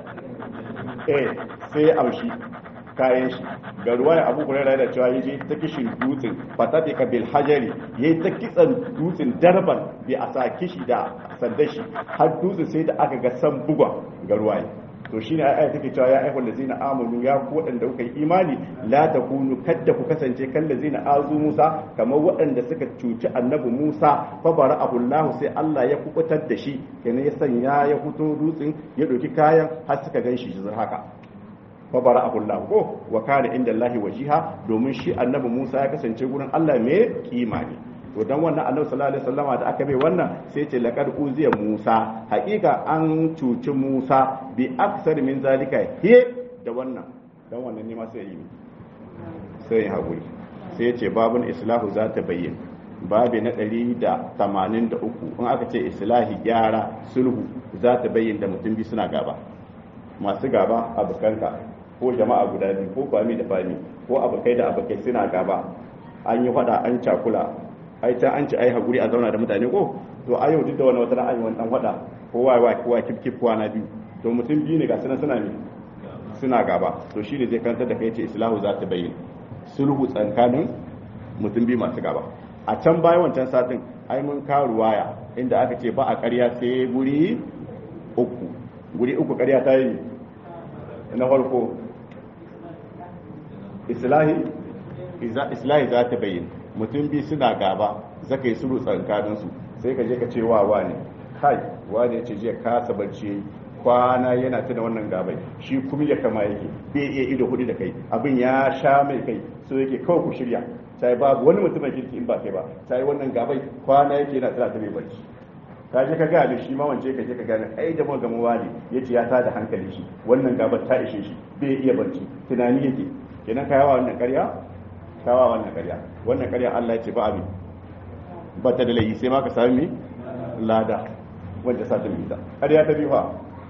eh sai ya amshi kayan shi ga ruwa ya abu kurera da cewa yaje ta kishin dutsen fatati ka bil hajari yayi ta kitsan dutsen darban bi a sa kishi da sanda shi har dutsen sai da aka ga san buga ga ruwa to shine ai take cewa ya ayyuhal ladzina amanu ya ku wadanda kuka yi imani la takunu kadda ku kasance kan ladzina azu Musa kamar waɗanda suka cuci annabi Musa fa bara'ahu Allah sai Allah ya kubutar da shi kenan ya sanya ya fito dutsen ya doki kayan har suka ganshi shi haka fabara abullahu ko wa kana inda Allah wajiha domin shi annabi Musa ya kasance gurin Allah mai kima ne to dan wannan annabi sallallahu alaihi wasallama da aka bai wannan sai ce laqad uziya Musa haƙiƙa an cuci Musa bi aksar min zalika he da wannan dan wannan ne ma sai yi sai ya haƙuri sai ya ce babun islahu za ta bayyana babi na 183 in aka ce islahi gyara sulhu za ta bayyana da mutum biyu suna gaba masu gaba abokanka ko jama'a guda biyu ko kwami da fami ko abokai da abokai suna gaba an yi fada an cakula ai ta an ci ai hakuri a zauna da mutane ko to a yau duk da wani wata ra'ayi wani dan fada kowa wa kowa kifkif kowa na biyu to mutum biyu ne ga suna suna ne suna gaba to shi ne zai kantar da kai ce islahu za ta bayyana sulhu tsakanin mutum biyu masu gaba a can bayan wancan satin ai mun kawo ruwaya inda aka ce ba a ƙarya sai guri uku guri uku ƙarya ta yi na farko islahi islahi za ta bayyana mutum biyu suna gaba zaka yi sulhu tsakaninsu sai ka je ka ce wa wani kai wani ya ce jiya kasa barci kwana yana tuna wannan gabai shi kuma ya kama yake bai iya ido hudu da kai abin ya sha mai kai so yake kawai ku shirya sai babu wani mutumin kirki in ba kai ba sai wannan gabai kwana yake yana tana ta mai barci ka je ka gane shi ma wance ka je ka gane ai jama'a ga wani yace ya tada hankali shi wannan gabar ta ishe shi bai iya barci tunani yake kenan ka yawa wannan ƙarya kawa wannan ƙarya wannan ƙarya Allah ya ce ba abin ba ta da laifi sai ma ka sami lada wanda sa ta mita ƙarya ta biyu fa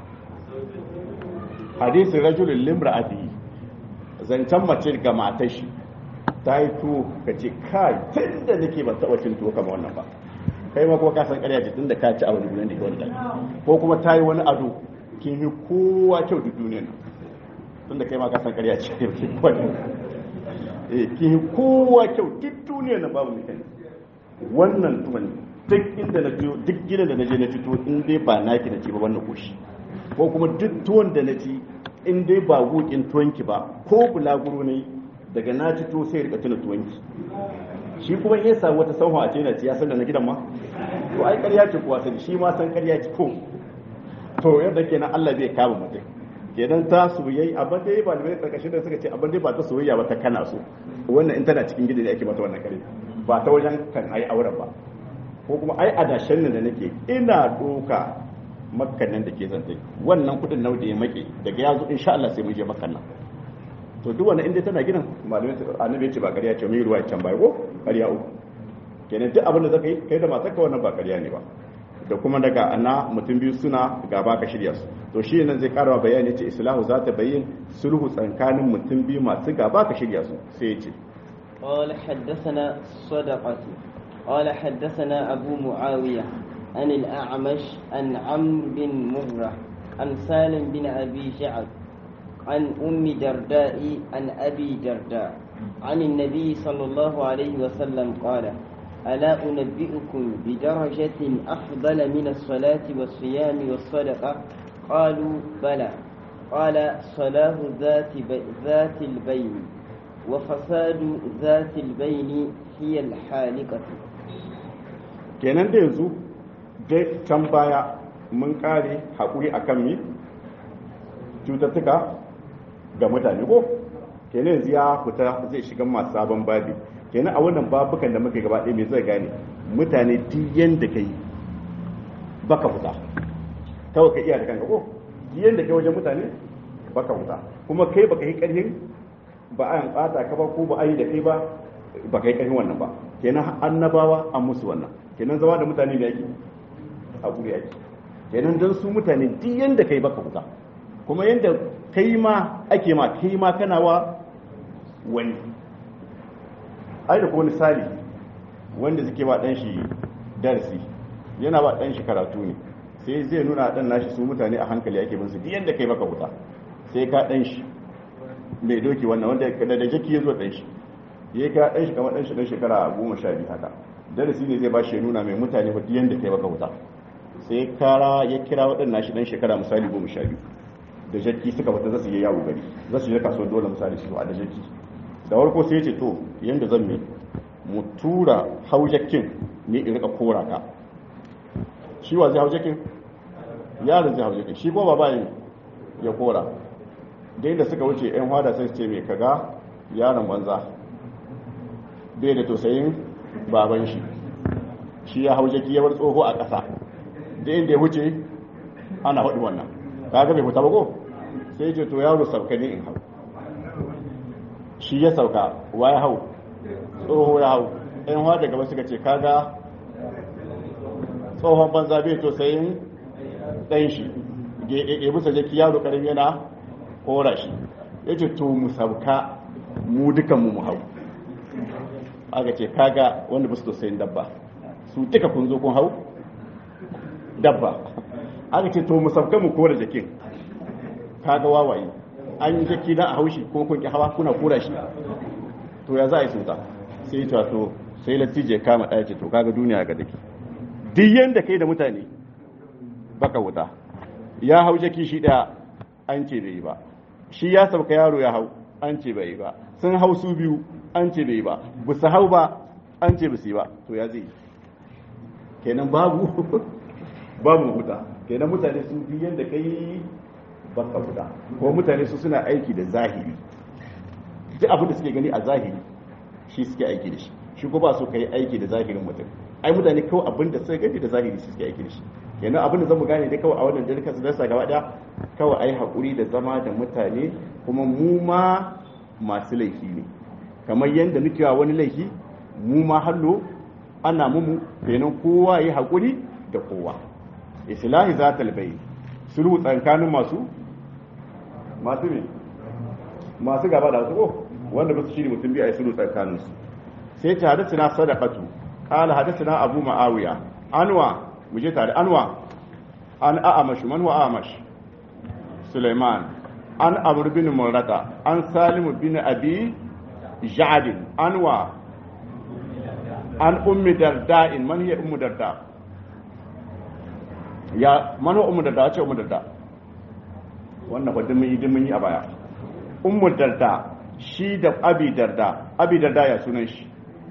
hadisin rajulun limra'ati zancen mace ga matar shi ta yi tuwo ka ce kai tun da nake ban taɓa cin tuwo kama wannan ba kai ma kuma ka san ƙarya ce tun da ka ci a wani gudan da ke wani ɗaki ko kuma ta yi wani ado kin yi kowa kyau duk duniyar nan tun da kai ma ka san ƙarya ce eh kin yi kowa kyau duk duniyar nan babu mutum wannan tuwon duk inda na duk gidan da na je na fito in dai ba naki na ci ba wannan koshi ko kuma duk tuwon da na ci in dai ba gukin tuwonki ba ko bulaguro ne daga na ci to sai rika tuna tuwonki shi kuma in ya samu wata sauha a ce na ci ya san da na gidan ma to ai ƙarya ce kuwa sani shi ma san ƙarya ce ko to yadda kenan Allah zai kama mutum kenan ta soyayya abin da ya ba da karkashin da suka ce abin da ba ta soyayya ba ta kana so wannan in tana cikin gidan da ake mata wannan kare ba ta wajen kan ai auren ba ko kuma ai adashen nan da nake ina doka makkan nan da ke zance wannan kudin nau da ya make daga ya zo insha Allah sai mun je makkan nan to duk wannan inda tana gidan malamai annabi ya ce ba ƙarya ce mai ruwa can bai ko ƙarya uku kenan duk abin da zaka yi kai da matarka wannan ba ƙarya ne ba da kuma daga ana mutum biyu suna gaba ka shirya su to shi nan zai karawa bayani ce islahu za ta bayyin sulhu tsakanin mutum biyu masu gaba ka shirya su sai ya ce قال حدثنا صدقة قال حدثنا أبو معاوية عن الأعمش عن عمرو بن مرة عن سالم بن أبي جعد عن أم درداء عن أبي درداء عن النبي صلى الله عليه وسلم قال ألا أنبئكم بدرجة أفضل من الصلاة والصيام والصدقة قالوا بلى قال صلاة ذات, بي ذات البين وفساد ذات البين هي الحالقة kenan da yanzu dai can baya mun kare haƙuri akan mi cututtuka ga mutane ko kenan yanzu ya fita zai shiga masu sabon babi kenan a wannan babukan da muka gaba ɗaya mai zai gane mutane duk yanda kai baka fita kawai ka iya da kanka ko yanda kai wajen mutane baka fita kuma kai baka yi ƙarfin ba a ɓata ka ba ko ba a yi da kai ba baka yi ƙarfin wannan ba kenan annabawa an musu wannan kenan zama da mutane da yake a guri yake kenan don su mutane duk yanda kai baka fita kuma yanda kai ma ake ma kai ma kana wa wani ai da kuma misali wanda suke ba dan shi darasi yana ba dan shi karatu ne sai zai nuna dan nashi su mutane a hankali ake bin su duk yanda kai baka wuta sai ka dan shi mai doki wannan wanda da da jaki yazo dan shi yayi ka dan shi kamar dan shi dan shekara 12 haka darasi ne zai ba shi nuna mai mutane ba duk yanda kai baka wuta sai kara ya kira waɗannan shi dan shekara misali 12 da jaki suka fita zasu yi yawo gari zasu je kasuwar dole misali su a da jaki da warko sai ce to yadda zan mai mu tura haujakin ne in rika kora ka shi wa zai haujakin yaron zai haujakin shi kuma ba ya kora da yadda suka wuce yan hada sai ce mai kaga yaron banza bai da tausayin baban shi shi ya haujaki ya bar tsoho a ƙasa da inda ya wuce ana haɗu wannan kaga bai fita ba ko sai ce to yaro sauka ne in hau shi ya sauka wa ya hau tsoho ya hau ɗan hawa daga wasu ka ce kaga tsohon banza bai to sayin ɗan shi ya bisa jaki yaro ƙarfi yana kora shi ya ce to mu sauka mu dukanmu mu hau aka ce kaga wanda ba su to sayin dabba su duka kun zo kun hau dabba aka ce to mu sauka mu kora jakin kaga wawaye an yi jaki na a haushi ko kun ki hawa kuna kora shi to ya za a yi sunta sai ta to sai latije kama ɗaya ce to kaga duniya ga dake duk yanda kai da mutane baka wuta ya hau jaki shi ɗaya an ce bai yi ba shi ya sauka yaro ya hau an ce bai yi ba sun hau su biyu an ce bai yi ba ba su hau ba an ce ba su yi ba to ya zai kenan babu babu wuta kenan mutane su bi yanda kai baka wuta ko mutane su suna aiki da zahiri duk abin da suke gani a zahiri shi suke aiki da shi shi ko ba su kai aiki da zahirin mutum ai mutane kawai abin da suka gani da zahiri su suke aiki da shi kenan abin da zamu gane dai kawai a wannan jirgin su dasa gaba daya kawai ai hakuri da zama da mutane kuma mu ma masu laifi ne kamar yadda muke wa wani laifi mu ma hallo ana mumu kenan kowa yi hakuri da kowa islahi zatal bayyin sulhu tsakanin masu masu ne masu gaba da su ko wanda ba su shiri mutum biyu a yi sulhu tsakanin su sai ta hadisi na sadaqatu qala hadisina abu ma'awiya anwa mu je tare anwa an a'amash man wa a'amash sulaiman an amr bin murata an salim bin abi ja'd anwa an ummi darda'in man hiya ummu darda ya man wa ummu darda ce ummu darda wannan ba mun yi mun yi a baya ummu darda shi da abi darda abi darda ya sunan shi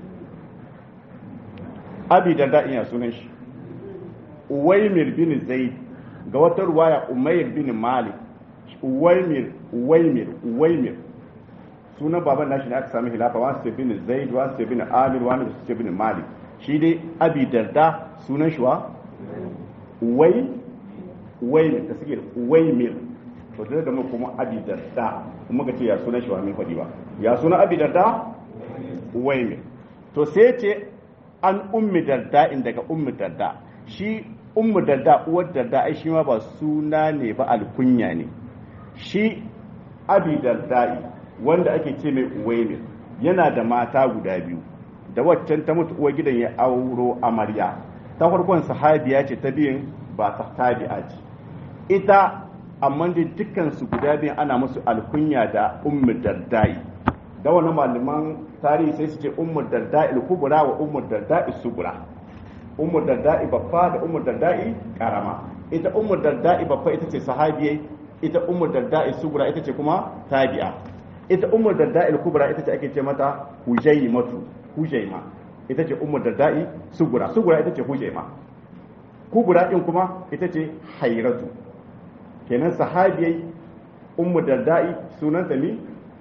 abi darda in ya sunan shi uwaimir bin zaid ga wata ruwaya umayr bin malik uwaimir uwaimir uwaimir sunan baban nashi ne aka sami hilafa wani su bin zaid wani su bin amir wani su bin malik shi dai abi darda sunan shi wa uwai uwaimir da suke uwaimir to da da mu kuma abi darda kuma ka ce ya sunan shi wa min faɗi ba ya sunan abi darda uwaimir to sai ce an ummi darda in daga ummi darda shi ummi darda uwar darda ai shi ma ba suna ne ba alkunya ne shi abi dardai wanda ake ce mai uwaimir yana da mata guda biyu da waccan ta mutu uwar gidan ya auro amarya ta farkon sahabiya ce ta biyun ba ta tabi'a ce ita amma dai dukkan su guda biyan ana musu alkunya da ummi dardai da wani malaman tarihi sai su ce ummu darda'i kubura wa ummu darda'i sugura ummu darda'i babba da ummu darda'i karama ita ummu darda'i babba ita ce sahabiyai ita ummu darda'i sugura ita ce kuma tabi'a ita ummu darda'i kubura ita ce ake ce mata hujaymatu hujayma ita ce ummu darda'i sugura sugura ita ce hujayma kubura din kuma ita ce hairatu kenan sahabiyai ummu darda'i sunanta ne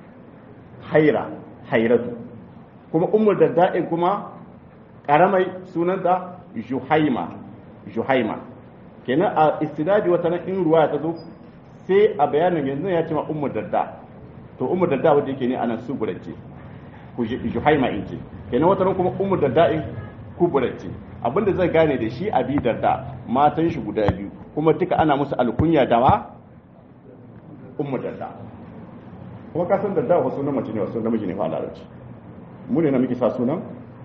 haira hairatu kuma ummu dadda'in kuma karamai sunanta juhaima juhaima kenan a istidadi wata nan in ruwa ta zo sai a bayanin yanzu ya ce ma ummu dadda to ummu dadda wanda yake ne anan su gurace ku juhaima in ce kenan wata nan kuma ummu dadda'in ku gurace abinda zai gane da shi abi dadda matan shi guda biyu kuma duka ana musu alkunya da wa ummu dadda kuma ka san dadda wasu na mace ne wasu namiji ne fa larabci mu ne na muke sa sunan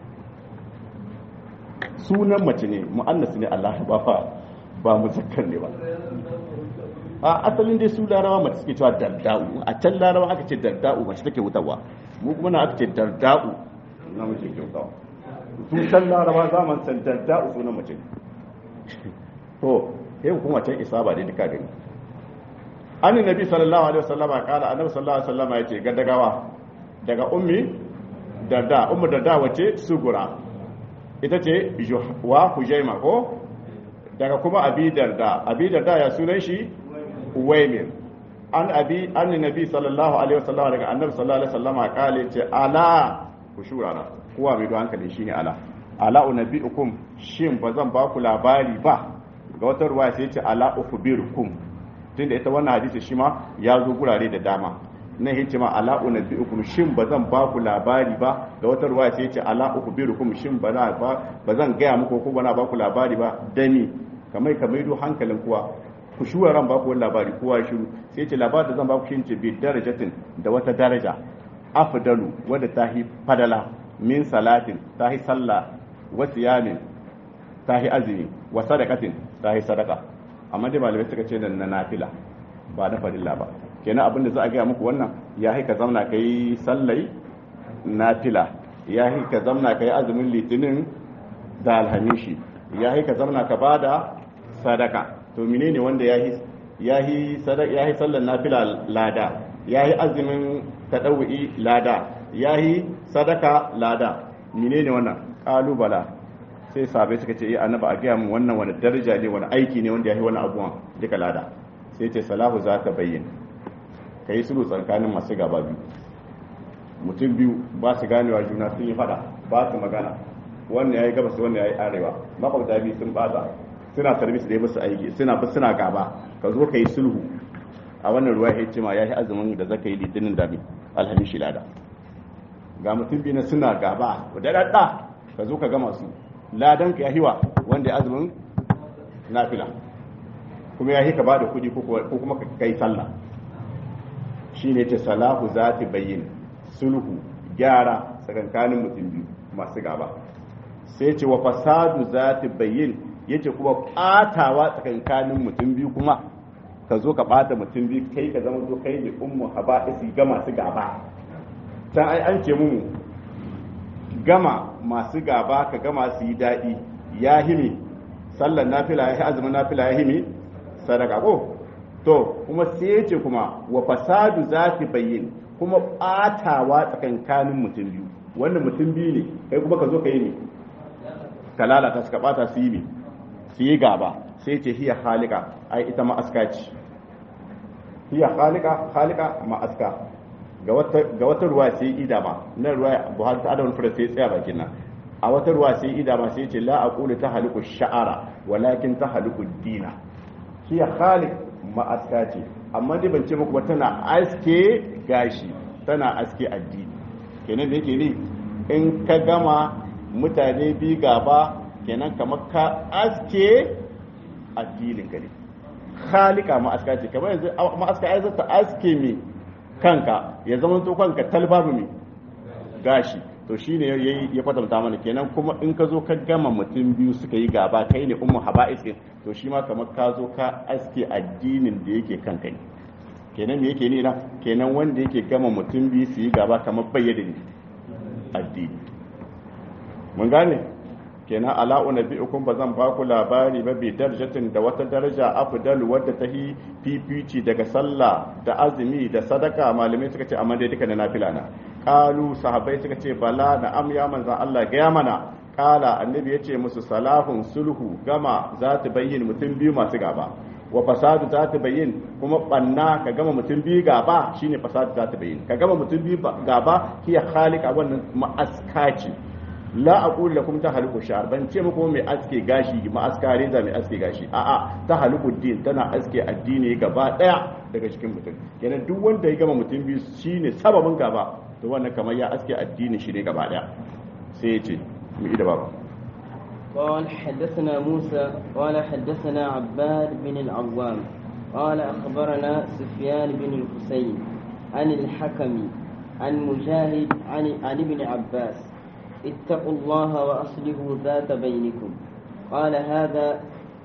sunan mace ne mu'annas ne Allah ba fa ba muzakkar ne ba a asalin dai su larawa mace suke cewa darda'u a can larawa aka ce darda'u mace take wutarwa mu kuma na aka ce darda'u namiji ke wutarwa su can larawa zaman san darda'u sunan mace ne to sai kuma can isa ba dai duka gani an nabi sallallahu alaihi wasallam kala annabi sallallahu alaihi wasallam yace ga dagawa daga ummi darda ummu darda wace sugura ita ce wa hujaima ko daga kuma abi darda abi darda ya sunan shi uwaimir an abi an nabi sallallahu alaihi wasallam daga annabi sallallahu alaihi wasallam kala yace ala ku shurara kowa mai don hankali shine ala ala unabbiukum shin bazan ba ku labari ba ga wata ruwa sai ce ala ukhbirukum tunda ita wannan hadisi shi ma ya zo gurare da dama na yace ma ala unabbiukum shin bazan ba ku labari ba ga wata ruwa sai yace ala ukhbirukum shin bana ba bazan gaya muku ko bana ba ku labari ba dani kamar kamar do hankalin kuwa ku shuwa ran ba ku wani labari kowa shiru sai yace labarin da zan ba ku shi ce bi darajatin da wata daraja afdalu wadda tahi fadala min salatin tahi sallah wa siyamin tahi azumi wa sadaqatin tahi sadaqa amma dai malamai suka ce na nafila ba na farilla ba kenan abin da za a gaya muku wannan ya haika zamna ka yi sallai nafila ya haika zamna ka yi azumin litinin da alhamishi ya haika zamna ka ba da sadaka to menene wanda ya yi sallar nafila lada ya yi azumin taɗawi lada ya yi sadaka lada menene wannan ƙalubala sai sabai suka ce annaba a gaya mu wannan wani daraja ne wani aiki ne wanda ya yi wani abuwan duka lada sai ce salahu za ta bayyana ka yi sulhu tsakanin masu gaba biyu mutum biyu ba su ganewa juna sun yi fada ba su magana wannan ya yi gabas wannan ya yi arewa makwabta biyu sun bata suna sarbis da ya musu aiki suna bi suna gaba ka zo ka yi sulhu a wannan ruwa ya ce ma ya yi azumin da zaka yi litinin da alhamishi lada ga mutum biyu na suna gaba da daɗa ka zo ka gama su ladan ka ya hiwa wanda ya azumin nafila kuma ya ka ba da kuɗi ko kuma ka kai sallah shi ne ce salahu za ta bayyin sulhu gyara tsakankanin mutum biyu masu gaba sai ce wa fasadu za ta bayyin ya ce kuma ɓatawa tsakankanin mutum biyu kuma ka zo ka ɓata mutum biyu kai ka zama zo kai ne ummu haba isi ga masu gaba can ai an ce mu gama masu gaba ka gama su yi daɗi ya himi sallar nafila ya azumin nafila ya himi sadaka ko to kuma sai ya ce kuma wa fasadu za ta bayyin kuma ɓatawa tsakankanin mutum biyu wannan mutum biyu ne kai kuma ka zo ka yi ne ka lalata suka ɓata su yi ne su yi gaba sai ce hiya halika ai ita ma'aska ce hiya halika halika ma'aska ga wata ruwa sai idama na ruwa buhari ta adawar fura sai tsaya bakin nan a wata ruwa sai idama sai ce la aqulu ta haliku sha'ara walakin ta haliku dina shi khaliq ma'aska ce amma dai ban ce muku ba tana aske gashi tana aske addini kenan da yake ne in ka gama mutane bi gaba kenan kamar ka aske addinin ka ne khalika ma'aska ce kamar yanzu ma'aska ai zata aske me kanka ya zama to kanka talbabu me gashi to shine yayi ya kwatanta mana kenan kuma in ka zo ka gama mutum biyu suka yi gaba kai ne ummu haba'is to shi ma kamar ka zo ka aske addinin da yake kanka ne kenan me yake ne na kenan wanda yake gama mutum biyu su yi gaba kamar bayyana ne addini mun gane kenan ala unabbiukum ba zan ba ku labari ba bi darajatin da wata daraja afdal wadda ta hi fifici daga sallah da azumi da sadaka malamai suka ce amma dai duka na nafila na qalu sahabbai suka ce bala da am ya manzan Allah ga ya mana kala annabi ya ce musu salahun sulhu gama za ta bayyin mutum biyu masu gaba wa fasadu za ta bayyin kuma banna ka gama mutum biyu gaba shine fasadu za ta bayyin ka gama mutum biyu gaba hiya khaliqa wannan ma'askaci la aqul lakum tahluku sha'r ban ce muku mai aske gashi ma aska reza mai aske gashi a'a tahluku din tana aske addini gaba daya daga cikin mutum kenan duk wanda ya gama mutum biyu shine sababin gaba to wannan kamar ya aske addini shi ne gaba daya sai ya ce mu ida baba قال حدثنا موسى قال حدثنا عباد بن العوام قال أخبرنا سفيان بن الحسين عن الحكم عن مجاهد عن, عن ابن عباس اتقوا الله وأصلحوا ذات بينكم قال هذا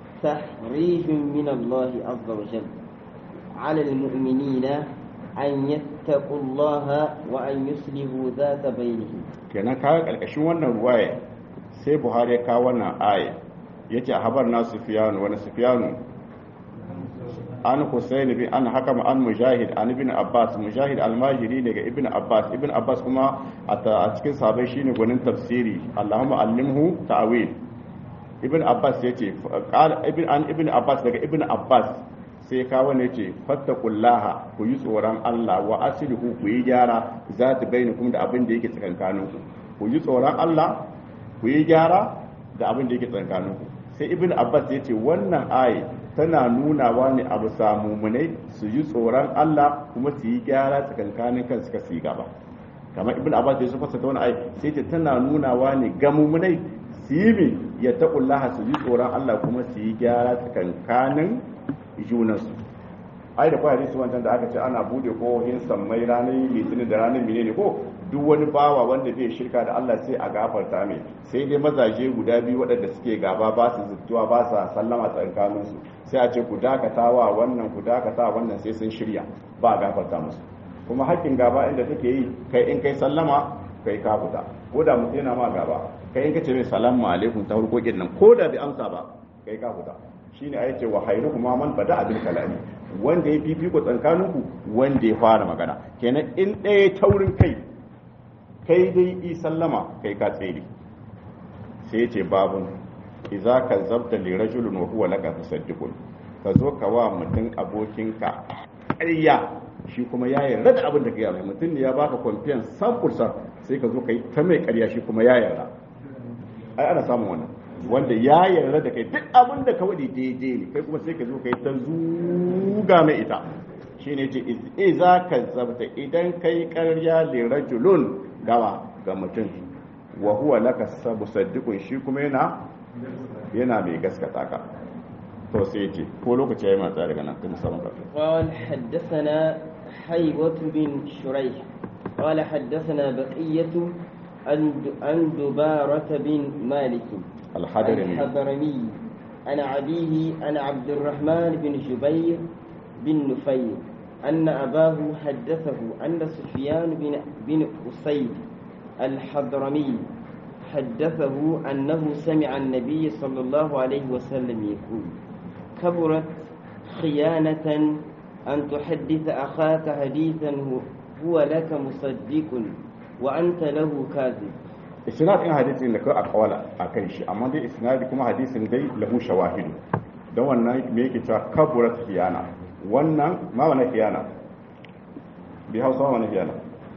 تحريج من الله عز وجل على المؤمنين أن يتقوا الله وأن يصلحوا ذات بينهم kenan kaga karkashin wannan ruwaya sai buhari ya kawo wannan aya yace a habar na sufyanu wani sufyanu an husayn bin an hakama an mujahid an ibn abbas mujahid almajiri daga ibn abbas ibn abbas kuma a cikin sahabbai shine gwanin tafsiri allahumma allimhu ta'wil ibn abbas yace qala ibn an ibn abbas daga ibn abbas sai kawo ne ce fattakullaha ku yi tsoron Allah wa aslihu ku yi gyara za ta bayyana kuma da abin da yake tsakankanin ku ku yi tsoron Allah ku yi gyara da abin da yake tsakankanin ku sai ibn abbas ya ce wannan ayi tana nunawa ne abu samumunai su yi tsoron Allah kuma su yi gyara tsakankanin kan suka su yi gaba kamar ibn abbas da su fasa ta wani ai sai ta tana nunawa ne ga mumunai su yi mi ya taqullaha su yi tsoron Allah kuma su yi gyara tsakankanin junansu ai da kwa hadisi wancan da aka ce ana bude kohin sammai ranar litinin da ranar menene ko duk wani bawa wanda bai shirka da Allah sai a gafarta mai sai dai mazaje guda biyu waɗanda suke gaba ba su zuttuwa ba sa sallama tsakanin su sai a ce ku dakatawa wannan ku dakata wannan sai sun shirya ba a gafarta musu kuma haƙƙin gaba inda take yi kai in kai sallama kai ka fita ko da mutum yana ma gaba kai in kace mai salamu alaikum ta hurkokin nan ko da bai amsa ba kai ka fita shine ayi ce wa khairukum man bada abil kalami wanda ya fifiko tsankaninku wanda ya fara magana kenan in ɗaya taurin kai kai dai i sallama kai ka tsere sai ce babun iza ka zabta li rajulun wa huwa laka tasaddiqun ka zo ka wa mutum abokinka ƙarya shi kuma ya yarda da abin da ka yi mai mutum ne ya baka confiance samfursa sai ka zo ka yi ta mai ƙarya shi kuma ya yarda ai ana samun wannan wanda ya yarda da kai duk abin da ka wadi daidai ne kai kuma sai ka zo ka yi ta zuga mai ita shi ne ce iza ka zabta idan kai karya li rajulun gawa ga mutum wa huwa laka sabu saddiqun shi kuma yana yana mai gaskata ka to sai ce ko lokaci yayi matsa daga nan kuma sabon ka قال حدثنا حيوة بن شريح قال حدثنا بقية عن عن دبارة بن مالك الحضرمي الحضرمي عن أبيه عن عبد الرحمن بن جبير بن نفير أن أباه حدثه أن سفيان بن بن أسيد الحضرمي حدثه أنه سمع النبي صلى الله عليه وسلم يقول كبرت خيانة أن تحدث أخاك حديثا هو لك مصدق وأنت له كاذب isnad in hadisin da kai akwala a kan shi amma dai isnadi kuma hadisin dai lahu shawahidu don wannan me yake cewa kaburat khiyana wannan ma wani khiyana bi hausa wani khiyana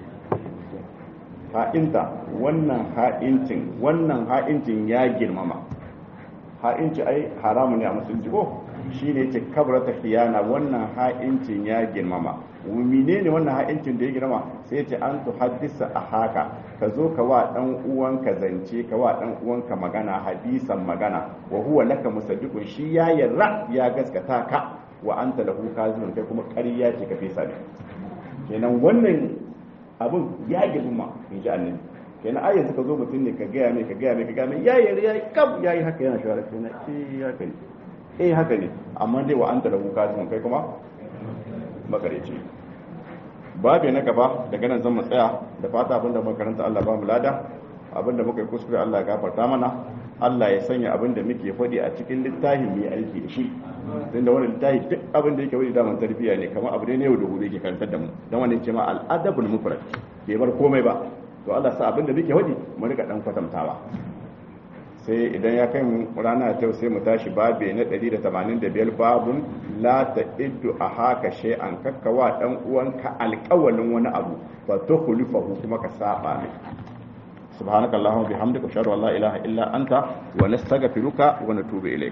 ha'inta wannan ha'incin wannan ha'incin ya girmama ha'inci ai haramu ne a musulunci ko shi ne ce kabrata khiyana wannan ha'incin ya girmama mine ne wannan ha'incin da ya girma sai ce an tu haddisa a haka ka zo ka wa dan uwanka zance ka wa dan uwanka magana hadisan magana wa huwa laka musaddiqun shi ya yarda ya gaskata ka wa anta lahu kazibun kai kuma ƙarya ce ka fesa ne kenan wannan abun ya girma in ji annabi kenan ai yanzu ka zo mutum ne ka gaya mai ka gaya mai ka gaya mai ya yarda ya kam ya yi haka yana shawara kenan eh haka ne eh haka ne amma dai wa anta lahu kazibun kai kuma makareci babu na gaba daga nan zan tsaya da fata abinda muka karanta Allah ba mu lada abinda muka yi kuskure Allah ya gafarta mana Allah ya sanya abinda muke faɗi a cikin littafin mai aiki da shi tunda wannan littafi duk abin da yake wani daman tarbiyya ne kamar abu ne ne yau da gobe yake karantar da mu dan wannan ce ma al-adabul mufrad bai bar komai ba to Allah sa abinda muke faɗi mu rika dan kwatantawa sai idan ya kai mu rana ta sai mu tashi babe na 185 babun la ta iddu a haka shay'an kakkawa dan uwanka alƙawalin wani abu fa tukhlifahu kuma ka saba mai subhanakallahumma bihamdika ashhadu an la ilaha illa anta wa nastaghfiruka wa natubu ilayk